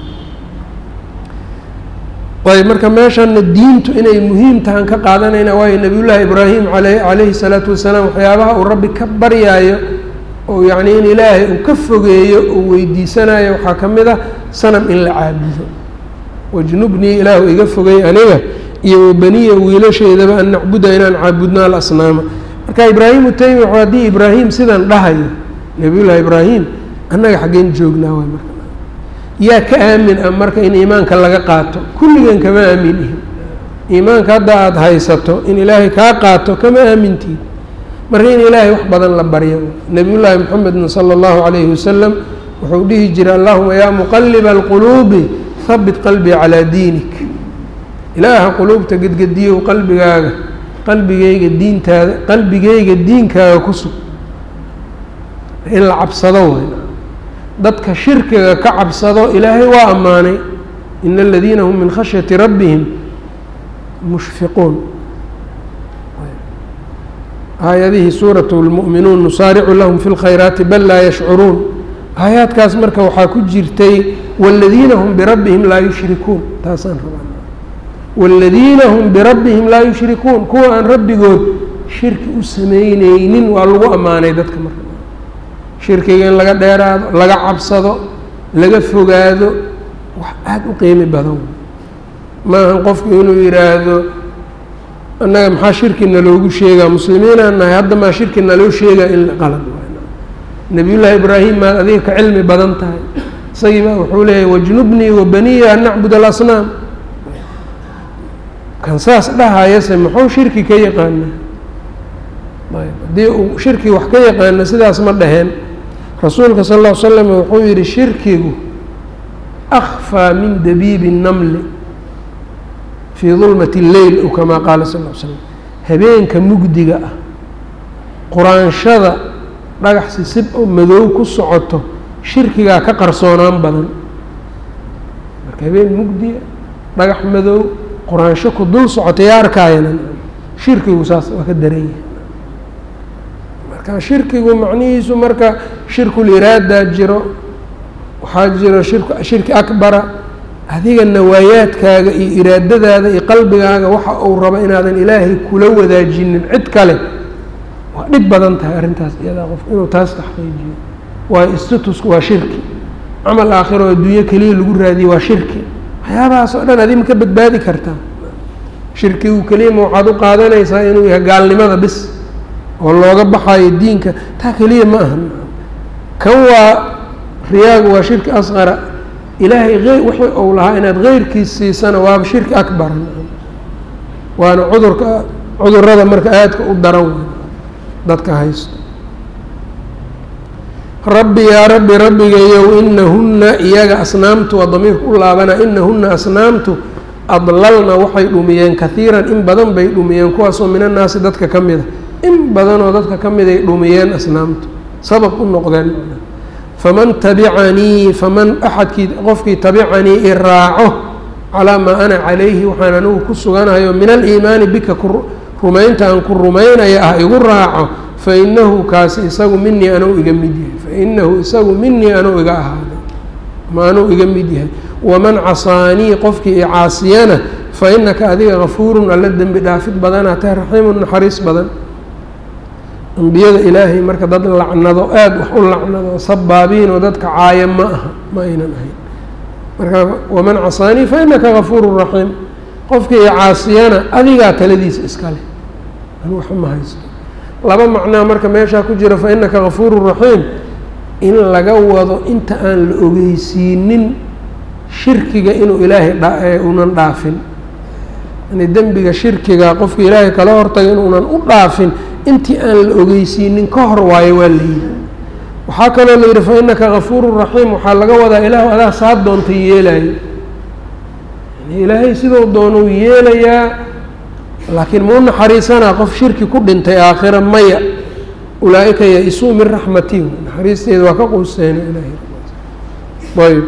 ayb marka meeshana diintu inay muhiim tahan ka qaadanayna waayo nebiyullaahi ibraahim ale calayhi salaatu wasalaam waxyaabaha uu rabbi ka baryaayo oo yacni in ilaahay uu ka fogeeyo uu weydiisanayo waxaa ka mid ah sanam in la caabudo wajnubnii ilaahu iga fogey aniga iyo wabaniya wiilasheydaba an nacbuda inaan caabudno alasnaama marka ibraahimu taymi w haddii ibraahim sidan dhahayo nebiyullaahi ibraahim annaga xaggeen joognaa waay marka yaa ka aamin ah marka in iimaanka laga qaato kulligan kama aamin ihin iimaanka hadda aada haysato in ilaahay kaa qaato kama aamintiid marka in ilaahay wax badan la baryo nebiyullaahi moxamedna sala allahu calayhi wasalam wuxuu dhihi jiray allahuma yaa muqaliba alquluubi habit qalbii calaa diinik ilaaha quluubta gedgediyow qalbigaaga qalbigayga diintaada qalbigayga diinkaaga ku sug in la cabsado way dadka shirkiga ka cabsado ilaahay waa ammaanay in aladiina hum min khashyati rabbihim mushfiquun aayadihii suurat lmu'minuun nusaaricu lahum fi lkhayraati bal laa yashcuruun aayaadkaas marka waxaa ku jirtay wاladiina hum birabbihim laa yushrikuun taasaan rabaa wاladiina hum birabbihim laa yushrikuun kuwa aan rabbigood shirki u sameyneynin waa lagu ammaanay dadka marka shirkiga in laga dheeraado laga cabsado laga fogaado wax aada u qiimi badan maahan qofku inuu yidhaahdo annaga maxaa shirki naloogu sheegaa muslimiinaan nahay hadda maa shirki naloo sheegaa in qalad nabiyullaahi ibraahim maad adiga ka cilmi badan tahay isagii baa wuxuu leeyahy wajnubnii wa baniya an nacbud alasnaam kan saas dhahayase muxuu shirki ka yaqaana ayb haddii uu shirki wax ka yaqaana sidaas ma dhaheen rasuulka sal lla l slam wuxuu yihi shirkigu akfaa min dabiibi الnamli fii dulmati اleyl ow kamaa qaala sal l slam habeenka mugdiga ah quraanshada dhagax sisib oo madow ku socoto shirkigaa ka qarsoonaan badan marka habeen mugdiga dhagax madow quraansho ku dul socota yaa arkaayana shirkigu saas waa ka daran yahay marka shirkigu macnihiisu marka shirkuliraadaa jiro waxaa jiro shirku shirki akbara adiga nawaayaadkaaga iyo iraadadaada iyo qalbigaaga waxa uu rabo inaadan ilaahay kula wadaajinin cid kale waa dhib badan tahay arrintaas iyadaa qof inuu taas taxqiijiyo waayo statusku waa shirki camal aakhiro adduunyo keliya lagu raadiye waa shirki waxyaabahaas oo dhan adi ma ka badbaadi kartaa shirkigu keliyama waxaad u qaadanaysaa inuu yahay gaalnimada bis oo looga baxayo diinka taa keliya ma aha kan waa riyaagu waa shirki asqara ilaahay e wixii uu lahaa inaad keyrkiis siisana waaba shirki akbar waana cudurka cudurada marka aadka u daran wey dadka haysto rabbi yaa rabbi rabbigayow inahunna iyaga asnaamtu waa damiirka u laabana inahunna asnaamtu adlalna waxay dhumiyeen kahiiran in badan bay dhumiyeen kuwaasoo min annaasi dadka ka mida in badanoo dadka ka miday dhumiyeen asnaamtu sabab u noqdeen faman tabicanii faman axadkii qofkii tabicanii i raaco calaa maa ana calayhi waxaan anigu ku suganayo min aliimaani bika ku rumaynta aan ku rumaynaya ah igu raaco fainahu kaasi isagu minii anuu iga mid yahay fainahu isagu minii anuu iga ahaaday ma anuu iga mid yahay waman casaanii qofkii i caasiyana fa inaka adiga gafuurun alla dembi dhaafid badanaa tahay raxiimun naxariis badan ambiyada ilaahay marka dad lacnado aada wax u lacnado sabaabiin oo dadka caaya ma aha ma aynan ahayn marka waman casaanii fa inaka gafuurun raxiim qofkii i caasiyana adigaa taladiisa iska leh anu waxa ma haysto laba macnaa marka meeshaa ku jira fa inaka gafuurun raxiim in laga wado inta aan la ogeysiinin shirkiga inuu ilaahay unan dhaafin yani dembiga shirkiga qofka ilaahay kala hortaga inuunan u dhaafin intii aan la ogeysiinin ka hor waayo waa la yidhi waxaa kaloo la yidhi fa inaka gafuurun raxiim waxaa laga wadaa ilaahu adaa saa doonta yeelayo yani ilaahay siduu doonuu yeelayaa laakiin ma u naxariisanaa qof shirki ku dhintay aakhira maya ulaa-ika ya-isuu min raxmati naxariisteeda waa ka quuseena ilahay ayb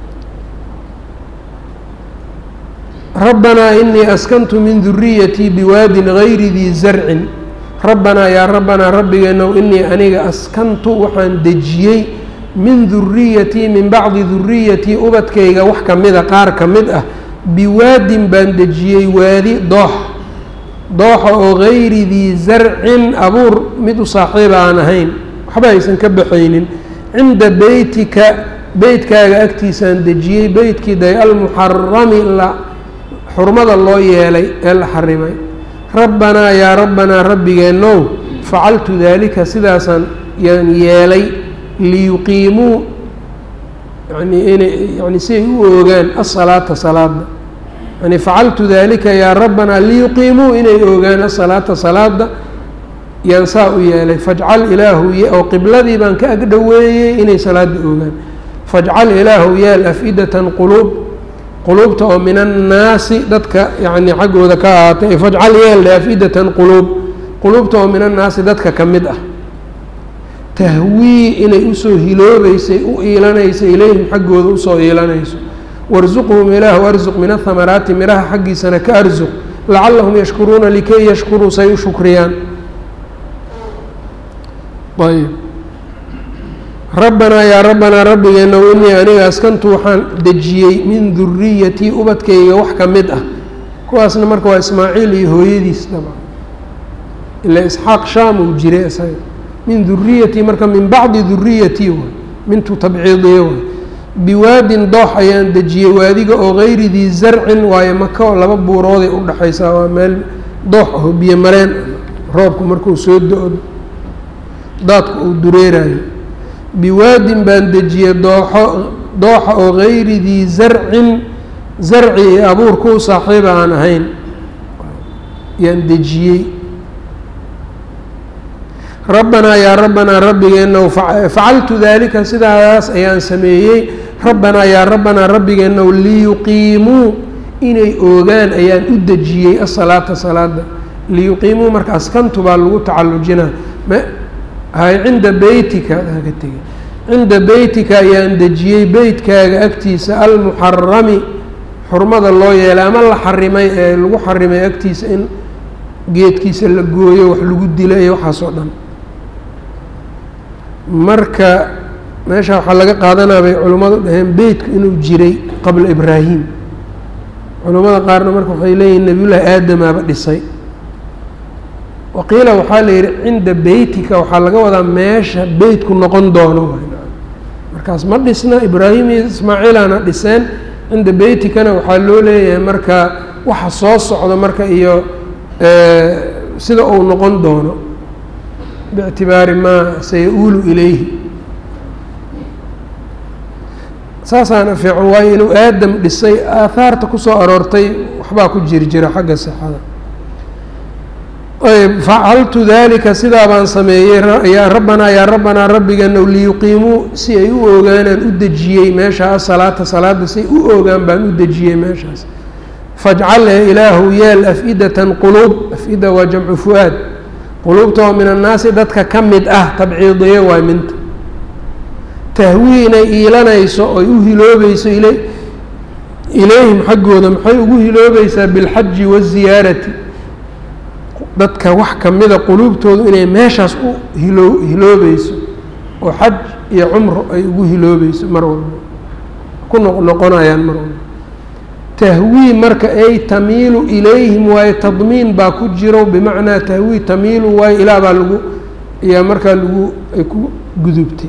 rabbanaa inii askantu min duriyatii biwaadin gayri dii zarcin rabbanaa yaa rabbanaa rabbigeenow inii aniga askantu waxaan dejiyey min duriyatii min bacdi duriyatii ubadkayga wax ka mida qaar ka mid ah biwaadin baan dejiyey waadi doox dooxa oo gayri dii zarcin abuur mid u saaxiiba aan ahayn waxba aysan ka baxaynin cinda beytika beytkaaga agtiisaan dejiyey beytkii day almuxarami la xurmada loo yeelay ee la xarimay rabbanaa yaa rabbanaa rabbigeenow facaltu daalika sidaasaan yaan yeelay liyuqiimuu yani inay yani si ay u oogaan asalaata salaada yani facaltu dalika yaa rabbanaa liyuqiimuu inay oogaan asalaata salaada yaan saa u yeelay fajcal ilaahu oo qibladii baan ka agdhoweeyey inay salaada oogaan fajcal ilaahu yeel af-idatan quluub quluubta oo min annaasi dadka yacni xaggooda ka ahaatay fajcal yeel af-idatan quluub quluubta oo min annaasi dadka ka mid ah tahwii inay usoo hiloobeysay u iilanayso ilayhim xaggooda usoo iilanayso warsuqhum ilaahu arsuq min ahamaraati miraha xaggiisana ka arsuq lacalahum yashkuruuna likay yashkuruu say u shukriyaan ayb rabbanaa yaa rabbanaa rabbigeenow inii aniga askantu waxaan dejiyey min duriyatii ubadkayga wax ka mid ah kuwaasna marka waa ismaaciil iyo hooyadiis dabcan ilaa isxaaq shaam uu jiray isaga min duriyatii marka min bacdi duriyatii waay mintu tabciidiye waay biwaadin doox ayaan dejiyey waadiga oo gayri dii zarcin waayo maka oo laba buurooday u dhexaysaa waa meel doox aho biyo mareen roobku markuu soo do-o daadku uu dureerayo biwaadin baan dejiyey dooxo dooxa oo gayri dii zarcin zarci iyo abuurka u saaxiiba aan ahayn yaan dejiyey rabbanaa yaa rabbanaa rabbigeenow facaltu daalika sidaas ayaan sameeyey rabbanaa yaa rabbanaa rabbigeenow liyuqiimuu inay oogaan ayaan u dejiyey asalaata salaada liyuqiimuu marka askantu baa lagu tacallujinaa hay cinda beytika ka tegey cinda beytika ayaan dejiyey beytkaaga agtiisa almuxarami xurmada loo yeelay ama la xarimay ee lagu xarimay agtiisa in geedkiisa la gooyo wax lagu dilo iyo waxaas oo dhan marka meesha waxaa laga qaadanaa bay culimmadu dhaheen beytku inuu jiray qabla ibraahim culimmada qaarna marka waxay leeyihin nebiyullaahi aadamaaba dhisay waqiila waxaa la yidhi cinda beytika waxaa laga wadaa meesha beytku noqon doono markaas ma dhisna ibraahim iyo ismaaciilana dhiseen cinda beytikana waxaa loo leeyahay marka waxa soo socdo marka iyo sida uu noqon doono bictibaari maa saya-uulu ilayhi saasaana fiican waayo inuu aadam dhisay aahaarta kusoo aroortay waxbaa ku jiri jira xagga sixada ayb facaltu dalika sidaa baan sameeyey yaa rabbanaa yaa rabbanaa rabbigeenow liyuqiimuu si ay u ogaanaan u dejiyey meesha asalaata salaada si ay u ogaan baan u dejiyey meeshaas fajcal ee ilaahu yeel af-idatan quluub af-ida waa jamcu fu-aad quluubta oo min annaasi dadka ka mid ah tabciidiye waay minta tahwii inay iilanayso oy u hiloobeyso il ilayhim xaggooda maxay ugu hiloobeysaa bilxaji waziyaarati dadka wax kamida quluubtoodu inay meeshaas u hilo hiloobeyso oo xaj iyo cumro ay ugu hiloobeyso mar walba ku noq noqonayaan mar walba tahwii marka ay tamiilu ilayhim waayo tadmiin baa ku jiro bimacnaa tahwii tamiilu waayo ilaa baa lagu ayaa markaa lagu ay ku gudubtay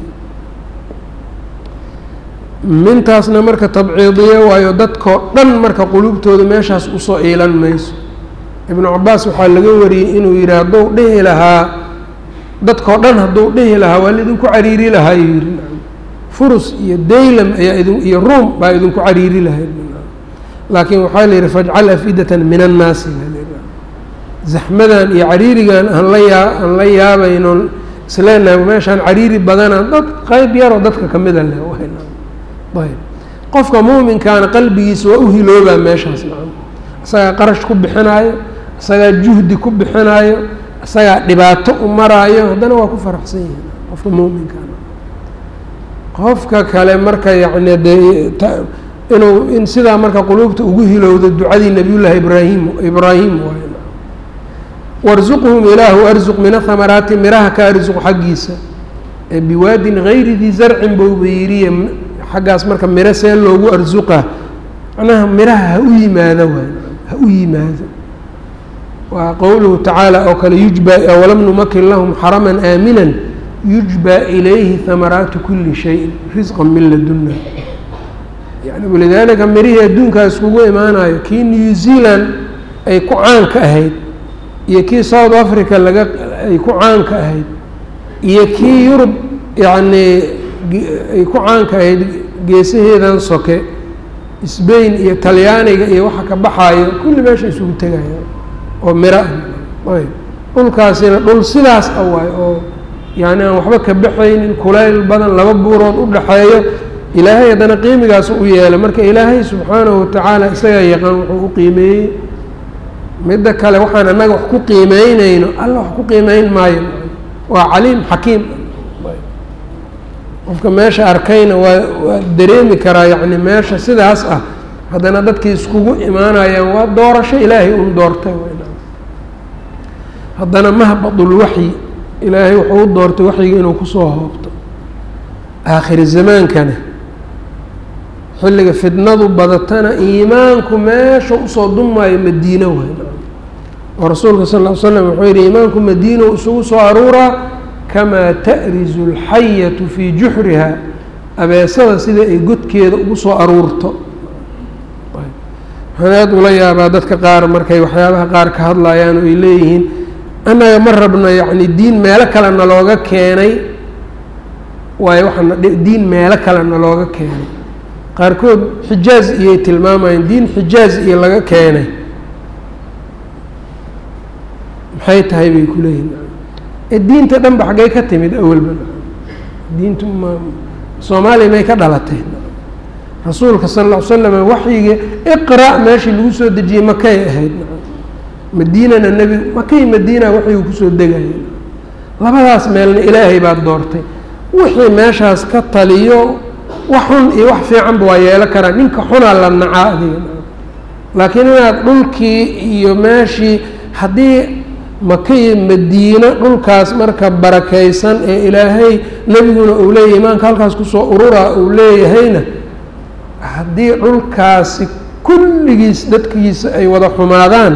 mintaasna marka tabciidiye waayo dadkoo dhan marka quluubtooda meeshaas usoo iilan mayso ibnu cabaas waxaa laga wariyey inuu yidhi hadduu dhihi lahaa dadkoo dhan hadduu dhihi lahaa waa laidinku cariiri lahaa yuu yihi furus iyo daylam ayaa idin iyo ruum baa idinku cariiri lahayd laakiin waxaa la yidhi fajcal afidatan min annaasi zaxmadan iyo cariirigan aan la yaa aan la yaabaynon isleenahay meeshaan cariiri badanaa dad qeyb yaroo dadka kamida leh ayb qofka muuminkaana qalbigiisa waa u hiloobaa meeshaas maa isagaa qarash ku bixinaayo isagaa juhdi ku bixinaayo isagaa dhibaato u maraayo haddana waa ku faraxsan yihin qofka muuminkaana qofka kale marka yacni dee inuu in sidaa marka quluubta ugu hilowdo ducadii nabiyullaahi ibraahim ibraahim waay warzuqhum ilaahu arzuq min ahamaraati miraha ka arzuq xaggiisa ee biwaadin gayri dii zarcin bouba yiriye xaggaas marka miro see loogu arsuqa macnaha miraha ha u yimaado waay ha u yimaado waa qowluhu tacaala oo kale yujba walam numakin lahum xaraman aaminan yujba ilayhi hamaraatu kuli shayin risqan min laduna yani walidaalika mirihii adduunkaa iskugu imaanayo kii new zealand ay ku caanka ahayd iyo kii south africa laga ay ku caanka ahayd iyo kii yurub yacnii ay ku caanka ahayd geesaheedan soke sbain iyo talyaaniga iyo waxa ka baxaayo kulli meesha isugu tegaya oo miro ah ayb dhulkaasina dhul sidaas ah waay oo yani aan waxba ka baxaynin kulayl badan laba buurood u dhaxeeyo ilaahay haddana qiimigaas u yeelay marka ilaahay subxaanahu watacaala isagaa yaqaan wuxuu u qiimeeyey midda kale waxaan annaga wax ku qiimeynayno alla wax ku qiimeyn maayo waa caliim xakiim qofka meesha arkayna waa waa dareemi karaa yacni meesha sidaas ah haddana dadkii iskugu imaanayaan waa doorasho ilaahay un doortay haddana mahbadulwaxyi ilaahay wuxuu u doortay waxyiga inuu kusoo hoobto aakhiri zamaankana xilliga fidnadu badatana iimaanku meesha usoo dumaayo madiino waay oo rasuulka sal ll ly slam wuxuu yihi iimaanku madiino isugu soo aruuraa kamaa ta'rizu alxayatu fii juxriha abeesada sida ay godkeeda ugu soo aruurto waxaan aada ula yaabaa dadka qaar markay waxyaabaha qaar ka hadlayaan oo ay leeyihiin annaga ma rabno yacni diin meelo kale nalooga keenay waayo waxaana diin meelo kale nalooga keenay qaarkood xijaaz iyay tilmaamayeen diin xijaaz iyo laga keenay maxay tahay bay ku leeyihin ee diinta dhan ba xaggay ka timid awalba diintu ma soomaaliya may ka dhalatay rasuulka sal lla ly slam waxyiga iqra' meeshii lagu soo dejiyey makay ahayd madiinana nebi makay madiina waxyigu kusoo degaya labadaas meelna ilaahay baad doortay wixii meeshaas ka taliyo wax xun iyo wax fiicanba waa yeelo karaa ninka xunaa la nacaa adiga laakiin inaad dhulkii iyo meeshii haddii makaiyo madiino dhulkaas marka barakaysan ee ilaahay nebiguna uu leeyahay imaanka halkaas kusoo ururaa uu leeyahayna haddii dhulkaasi kulligiis dadkiisa ay wada xumaadaan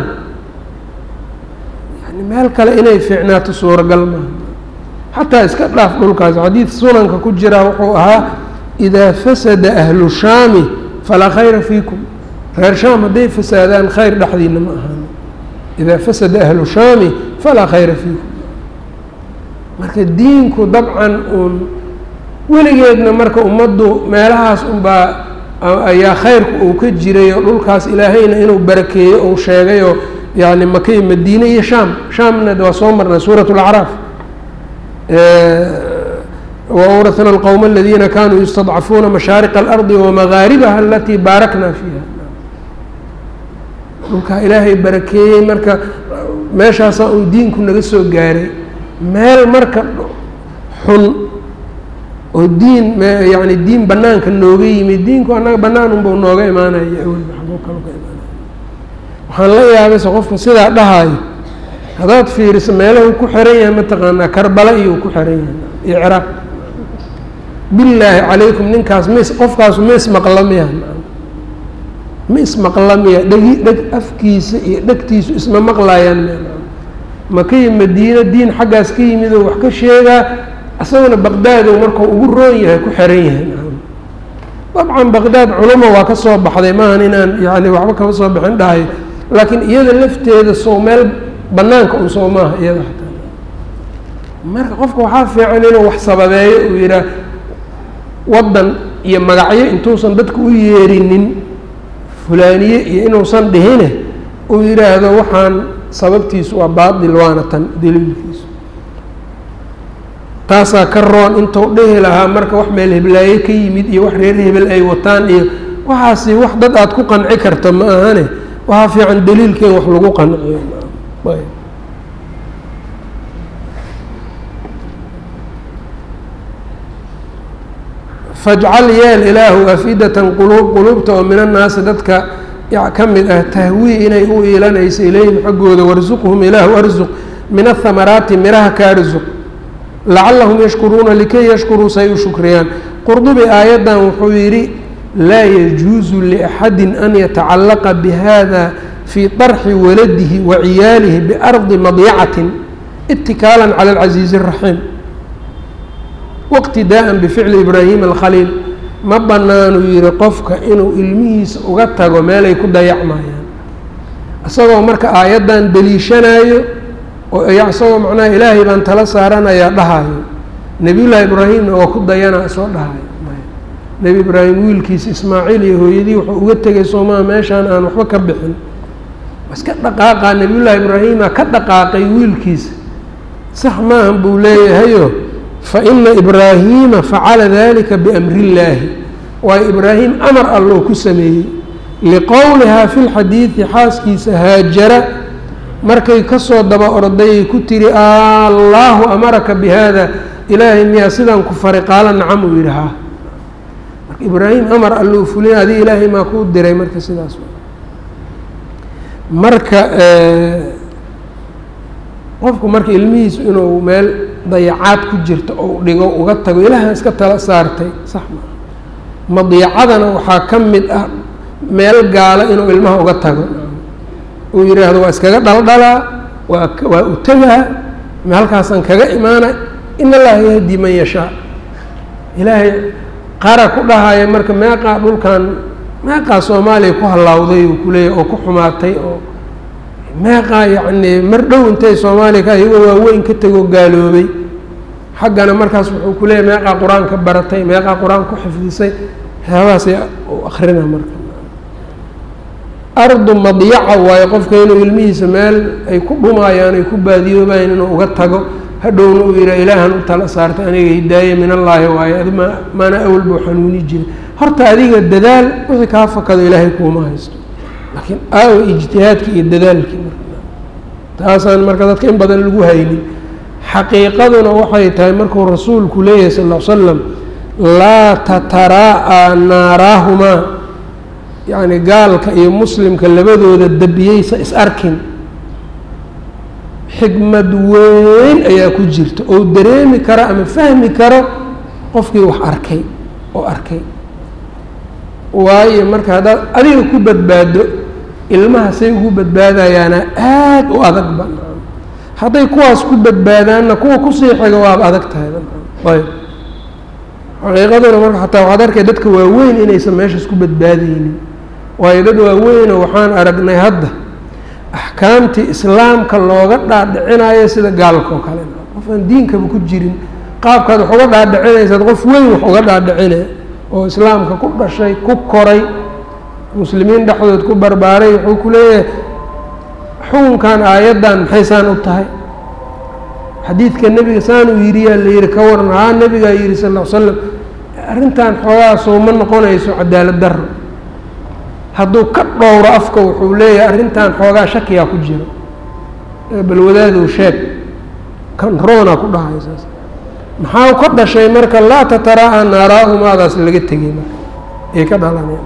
yani meel kale inay fiicnaato suuragal maaha xataa iska dhaaf dhulkaas xadiid sunanka ku jiraa wuxuu ahaa idaa fasada ahlu shaami falaa khayra fiikum reer shaam hadday fasaadaan khayr dhexdiina ma ahaan idaa fasada ahlu shaami falaa khayra fiikum marka diinku dabcan uun weligeedna marka ummaddu meelahaas unbaa ayaa khayrku uu ka jiray oo dhulkaas ilaahayna inuu barakeeyo uu sheegayoo yani makay madiine iyo shaam shaamna waa soo marnay suurat اlacraaf wawratna alqowma aladiina kanuu yustadcafuuna mashaariqa alardi wamagaaribaha alatii baarakna fiiha dhulkaa ilaahay barakeeyey marka meeshaasaa uu diinku naga soo gaaray meel marka xun oo diin yani diin banaanka nooga yimid diinku annaga banaan unbau nooga imaanaya awalba xagoo kalo ka imaanaya waxaan la yaabayse qofka sidaa dhahaayo haddaad fiiriso meelahu ku xiran yahay mataqaanaa karbala iyo ku xiran yahay iyo ciraaq billaahi calaykum ninkaas mis qofkaasu ma ismaqla miya ma ismaqla miya dhegi dheg afkiisa iyo dhegtiisu isma maqlayaan miya makayo madiino diin xaggaas ka yimid oo wax ka sheegaa isaguna baqdaad ou markau ugu roon yahay ku xiran yahay dabcan baqdaad culamo waa ka soo baxday maahan inaan yani waxba kama soo bixin dhahay laakiin iyada lafteeda sow meel banaanka un soo maaha iyada hataa marka qofka waxaa fiican inuu wax sababeeyo uu yihaah waddan iyo magacyo intuusan dadka u yeerinin fulaaniye iyo inuusan dhihine uu yidhaahdo waxaan sababtiisu waa baatil waana tan daliilkiisu taasaa ka roon intuu dhihi lahaa marka wax meel heblaaye ka yimid iyo wax reer hebel ay wataan iyo waxaasi wax dad aada ku qanci karta ma ahane waxaa fiican daliilkeen wax lagu qanciyo fajcal yeel ilaahu afidatan quluub quluubta oo min annaasi dadka ka mid ah tahwii inay u iilanayso ilayhim xaggooda warsuqhum ilaahu arsuq min ahamaraati miraha ka arsuq lacalahum yashkuruuna likay yashkuruu say u shukriyaan qurdubi aayaddan wuxuu yidhi laa yajuusu liaxadi an yatacallaqa bihada fii طarxi waladihi wa ciyaalihi biardi madyacatin itikaalan cala alcasiizi الraxiim wاqtidaءa bificli ibraahim alkhaliil ma banaanuu yihi qofka inuu ilmihiisa uga tago meelay ku dayacmayaan isagoo marka aayaddan deliishanayo oo isagoo macnaha ilaahay baan tala saaranayaa dhahayo nebiyullaahi ibraahimna oo ku dayanaa soo dhahayo nebi ibraahim wiilkiisa ismaaciil iyo hooyadii wuxuu uga tegay soomaa meeshaan aan waxba ka bixin iska dhaqaaqaa nebiyullaahi ibraahima ka dhaqaaqay wiilkiisa sax maahan buu leeyahayo fa ina ibraahiima facala dalika biamri illaahi waayo ibraahim amar alloo ku sameeyey liqowlihaa fi lxadiidi xaaskiisa haajara markay kasoo daba ordayay ku tiri allaahu amaraka bi haada ilaahay miyaa sidaan ku fari qaala nacam uu yidhi haa marka ibraahim amar allou fulina adiga ilaahay maa kuu diray marka sidaas marka qofku marka ilmihiisu inuu meel dayacaad ku jirto ou dhigo uga tago ilaahan iska tala saartay sax maa madiicadana waxaa ka mid ah meel gaala inuu ilmaha uga tago uu yidhaahdo waa iskaga dhaldhalaa waa waa u tegaa halkaasaan kaga imaana in allaha yahdi man yashaa ilaahay qara ku dhahaya marka meeqaa dhulkan meeqaa soomaaliya ku hallawday uu kuleeyahy oo ku xumaatay oo meeqaa yacnii mar dhow intay soomaaliya ka iyagoo waaweyn ka tegoo gaaloobay xaggana markaas wuxuu ku leeyahy meeqaa qur-aanka baratay meeqaa qur-aan ku xifdisay waxyaabahaasay u akrina marka ardu madyaca waayo qofka inuu ilmihiisa meel ay ku dhumaayaan ay ku baadiyoobayaan inuu uga tago hadhowna uu yihaa ilaahan u tala saartay aniga hidaaye min allaahi waayo adi ma maana awal buu xanuuni jiray horta adiga dadaal wixii kaa fakado ilaahay kuuma haysto laakiin aawa ijtihaadkii iyo dadaalkii marka taasaan marka dadka in badan lagu haynin xaqiiqaduna waxay tahay markuu rasuulku leeyahay sal l slam laa tataraa'a naaraahumaa yacni gaalka iyo muslimka labadooda dabiyeysa is arkin xikmad weyn ayaa ku jirta oo dareemi karo ama fahmi karo qofkii wax arkay oo arkay waayo marka haddaad adiga ku badbaado ilmaha say ugu badbaadayaana aada u adag ba hadday kuwaas ku badbaadaanna kuwa kusii xiga waaba adag tahay ayb xaqiiqaduna marka xataa waxaad arkay dadka waaweyn inaysan meeshaas ku badbaadeynin waayo dad waaweyno waxaan aragnay hadda axkaamtii islaamka looga dhaadhicinayo sida gaalka oo kale qof aan diinkaba ku jirin qaabkaad wax uga dhaadhicinaysaad qof weyn wax uga dhaadhicine oo islaamka ku dhashay ku koray muslimiin dhexdood ku barbaaray wuxuu ku leeyahay xukunkan aayaddan maxay saan u tahay xadiidka nebiga saan uu yidhi yaa la yihi ka waran haa nebigaa yihi sal l l slam arrintan xoogaasoo ma noqonayso cadaalad daro hadduu ka dhowro afka wuxuu leeyahay arrintan xoogaa shakiyaa ku jiro bal wadaadow sheeg kan roonaa ku dhahay saas maxaa ka dhashay marka laa tataraa'a naaraahumaadaas laga tegay marka ay ka dhalaneen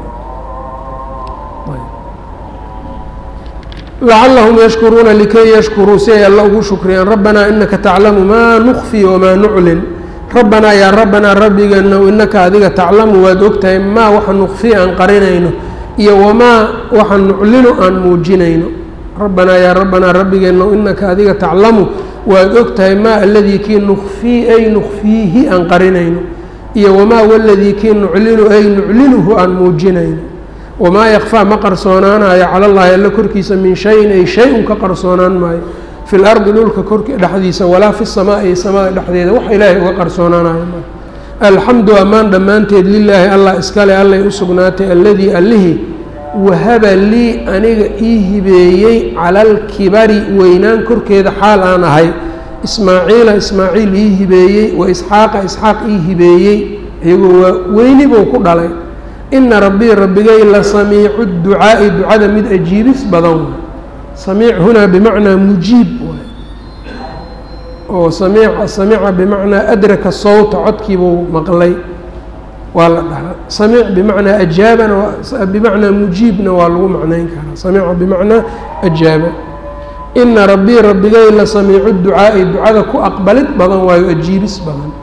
lacalahum yashkuruuna likay yashkuruu si ay alla ugu shukriyaan rabbanaa inaka taclamu maa nukfi wamaa nuclin rabbanaa yaa rabbanaa rabbigeenow inaka adiga taclamu waad ogtahay maa waxa nukfi aan qarinayno iyo wamaa waxa nuclinu aan muujinayno rabbanaa yaa rabbanaa rabbigeenow inaka adiga taclamu waad ogtahay maa aladii kii nukfii ay nukfiihi aan qarinayno iyo wamaa waladii kii nuclinu ay nuclinuhu aan muujinayno wamaa yakfaa ma qarsoonaanayo cala llaahi alla korkiisa min shayin ay shay-un ka qarsoonaan maayo fi lardi dhulka korki dhexdiisa walaa fi samaai samada dhexdeeda wax ilaahay uga qarsoonaanayo ma alxamdu ammaan dhammaanteed lilaahi allah iskale allay u sugnaatay alladii allihii wahaba lii aniga ii hibeeyey cala alkibari weynaan korkeeda xaal aan ahay ismaaciila ismaaciil ii hibeeyey wa isxaaqa isxaaq ii hibeeyey iyagoo waa weyni buu ku dhalay ina rabbii rabbigay la samiicu ducaa'i ducada mid ajiibis badan waay samiic hunaa bimacnaa mujiib waay oo samiic samiica bimacnaa adraka sawta codkiibuu maqlay waa la dhahaa samiic bimacnaa ajaabana bimacnaa mujiibna waa lagu macnayn karaa samiica bimacnaa ajaaba ina rabbii rabbigay la samiicu ducaa'i ducada ku aqbalid badan waayo ajiibis badan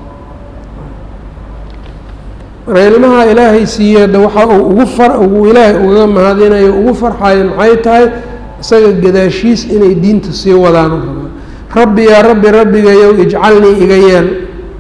marka ilmaha ilaahay siiyeeda waxa uu ugu far ugu ilaahay ugaga mahadinayo ugu farxayo maxay tahay isaga gadaashiis inay diinta sii wadaan u rabaan rabbi yaa rabbi rabbigayow ijcalnii iga yeel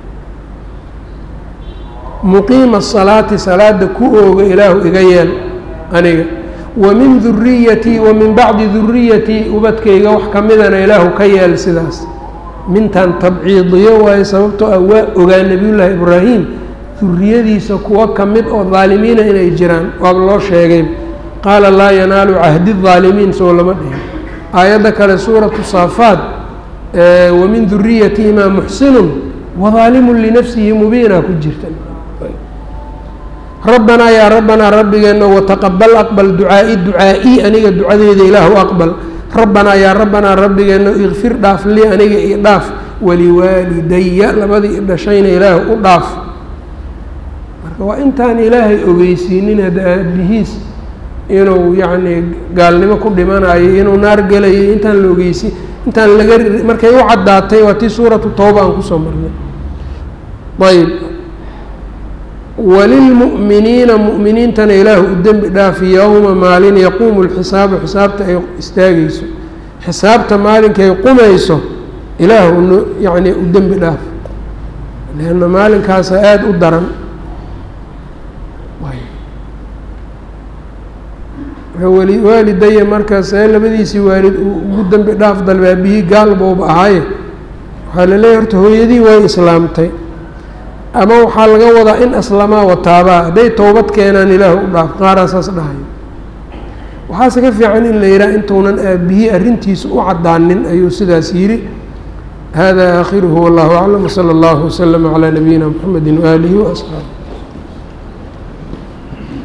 muqiima asalaati salaada ku ooga ilaahu iga yeel aniga wa min duriyatii wa min bacdi duriyatii ubadkayga wax ka midana ilaahu ka yeel sidaas mintan tabciidiyo waayo sababtoo ah waa ogaa nebiyullaahi ibraahim duriyadiisa kuwa ka mid oo daalimiina inay jiraan waaba loo sheegay qaala laa yanaalu cahdi الظaalimiin soo lama dhihin aayadda kale suuratu saafaad wamin duriyatihimaa muxsinun wadaalimun linafsihi mubiina ku jirta rabbanaa yaa rabbanaa rabbigeenna wataqabal aqbal ducaa-i ducaa-i aniga ducadeeda ilaahu aqbal rabbanaa yaa rabbanaa rabbigeenna ikfir dhaaf lii aniga io dhaaf waliwaalidaya labadii i dhashayna ilaahu u dhaaf marka waa intaan ilaahay ogeysiinin hadda aabihiis inuu yacnii gaalnimo ku dhimanayo inuu naar gelayo intaan la ogeysi intaan laga markay u caddaatay waa tii suuratu tooba aan kusoo marnay ayb walilmu'miniina mu'miniintana ilaahu u dembi dhaafi yowma maalin yaquumu lxisaabu xisaabta ay istaagayso xisaabta maalinkay qumayso ilaahu n yacnii u dembi dhaaf leanna maalinkaasa aada u daran wali waalidaya markaas ee labadiisii waalid uu ugu dembi dhaaf dalbe aabihii gaal bouba ahaaye waxaa la leeyahy horta hooyadii way islaamtay ama waxaa laga wadaa in aslamaa wataabaa hadday towbad keenaan ilaahu u dhaaf qaaraa saas dhahayo waxaase ka fiican in la yidhaha intuunan aabihii arrintiisa u caddaanin ayuu sidaas yidhi hada aakhiruhu wallahu aclam wsala allahu waslama calaa nabiyina mxamedi waaalihi waasxaabi